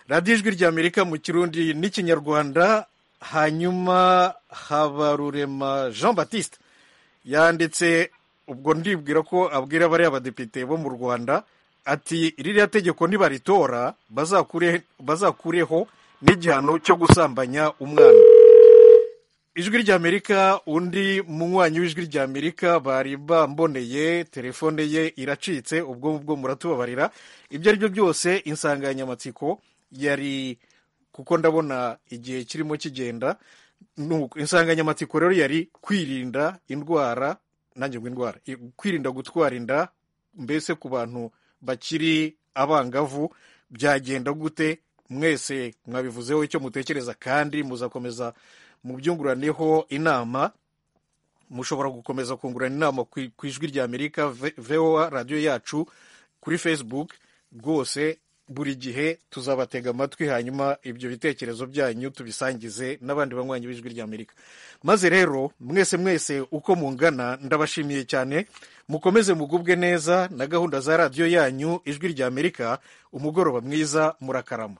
radiyo ijwi rya amerika mu kirundi n'ikinyarwanda hanyuma habarurema jean batiste yanditse ubwo ndibwira ko abwira bariya badepite bo mu rwanda ati ririya tegeko nibaritora bazakureho n'igihano cyo gusambanya umwana ijwi rya amerika undi munywanyi w'ijwi rya amerika bari bamboneye telefone ye iracitse ubwo bwo muratubabarira ibyo ari byo byose insanganyamatsiko yari kuko ndabona igihe kirimo kigenda insanganyamatsiko rero yari kwirinda indwara nanjye ngo indwara kwirinda gutwara inda mbese ku bantu bakiri abangavu byagenda gute mwese mwabivuzeho icyo mutekereza kandi muzakomeza mubyunguraneho inama mushobora gukomeza kungurana inama ku ijwi rya amerika voa radiyo yacu kuri facebook rwose buri gihe tuzabatega amatwi hanyuma ibyo bitekerezo byanyu tubisangize n'abandi banywanyi b'ijwi rya amerika maze rero mwese mwese uko mungana ndabashimiye cyane mukomeze mugubwe neza na gahunda za radiyo yanyu ijwi rya amerika umugoroba mwiza murakarama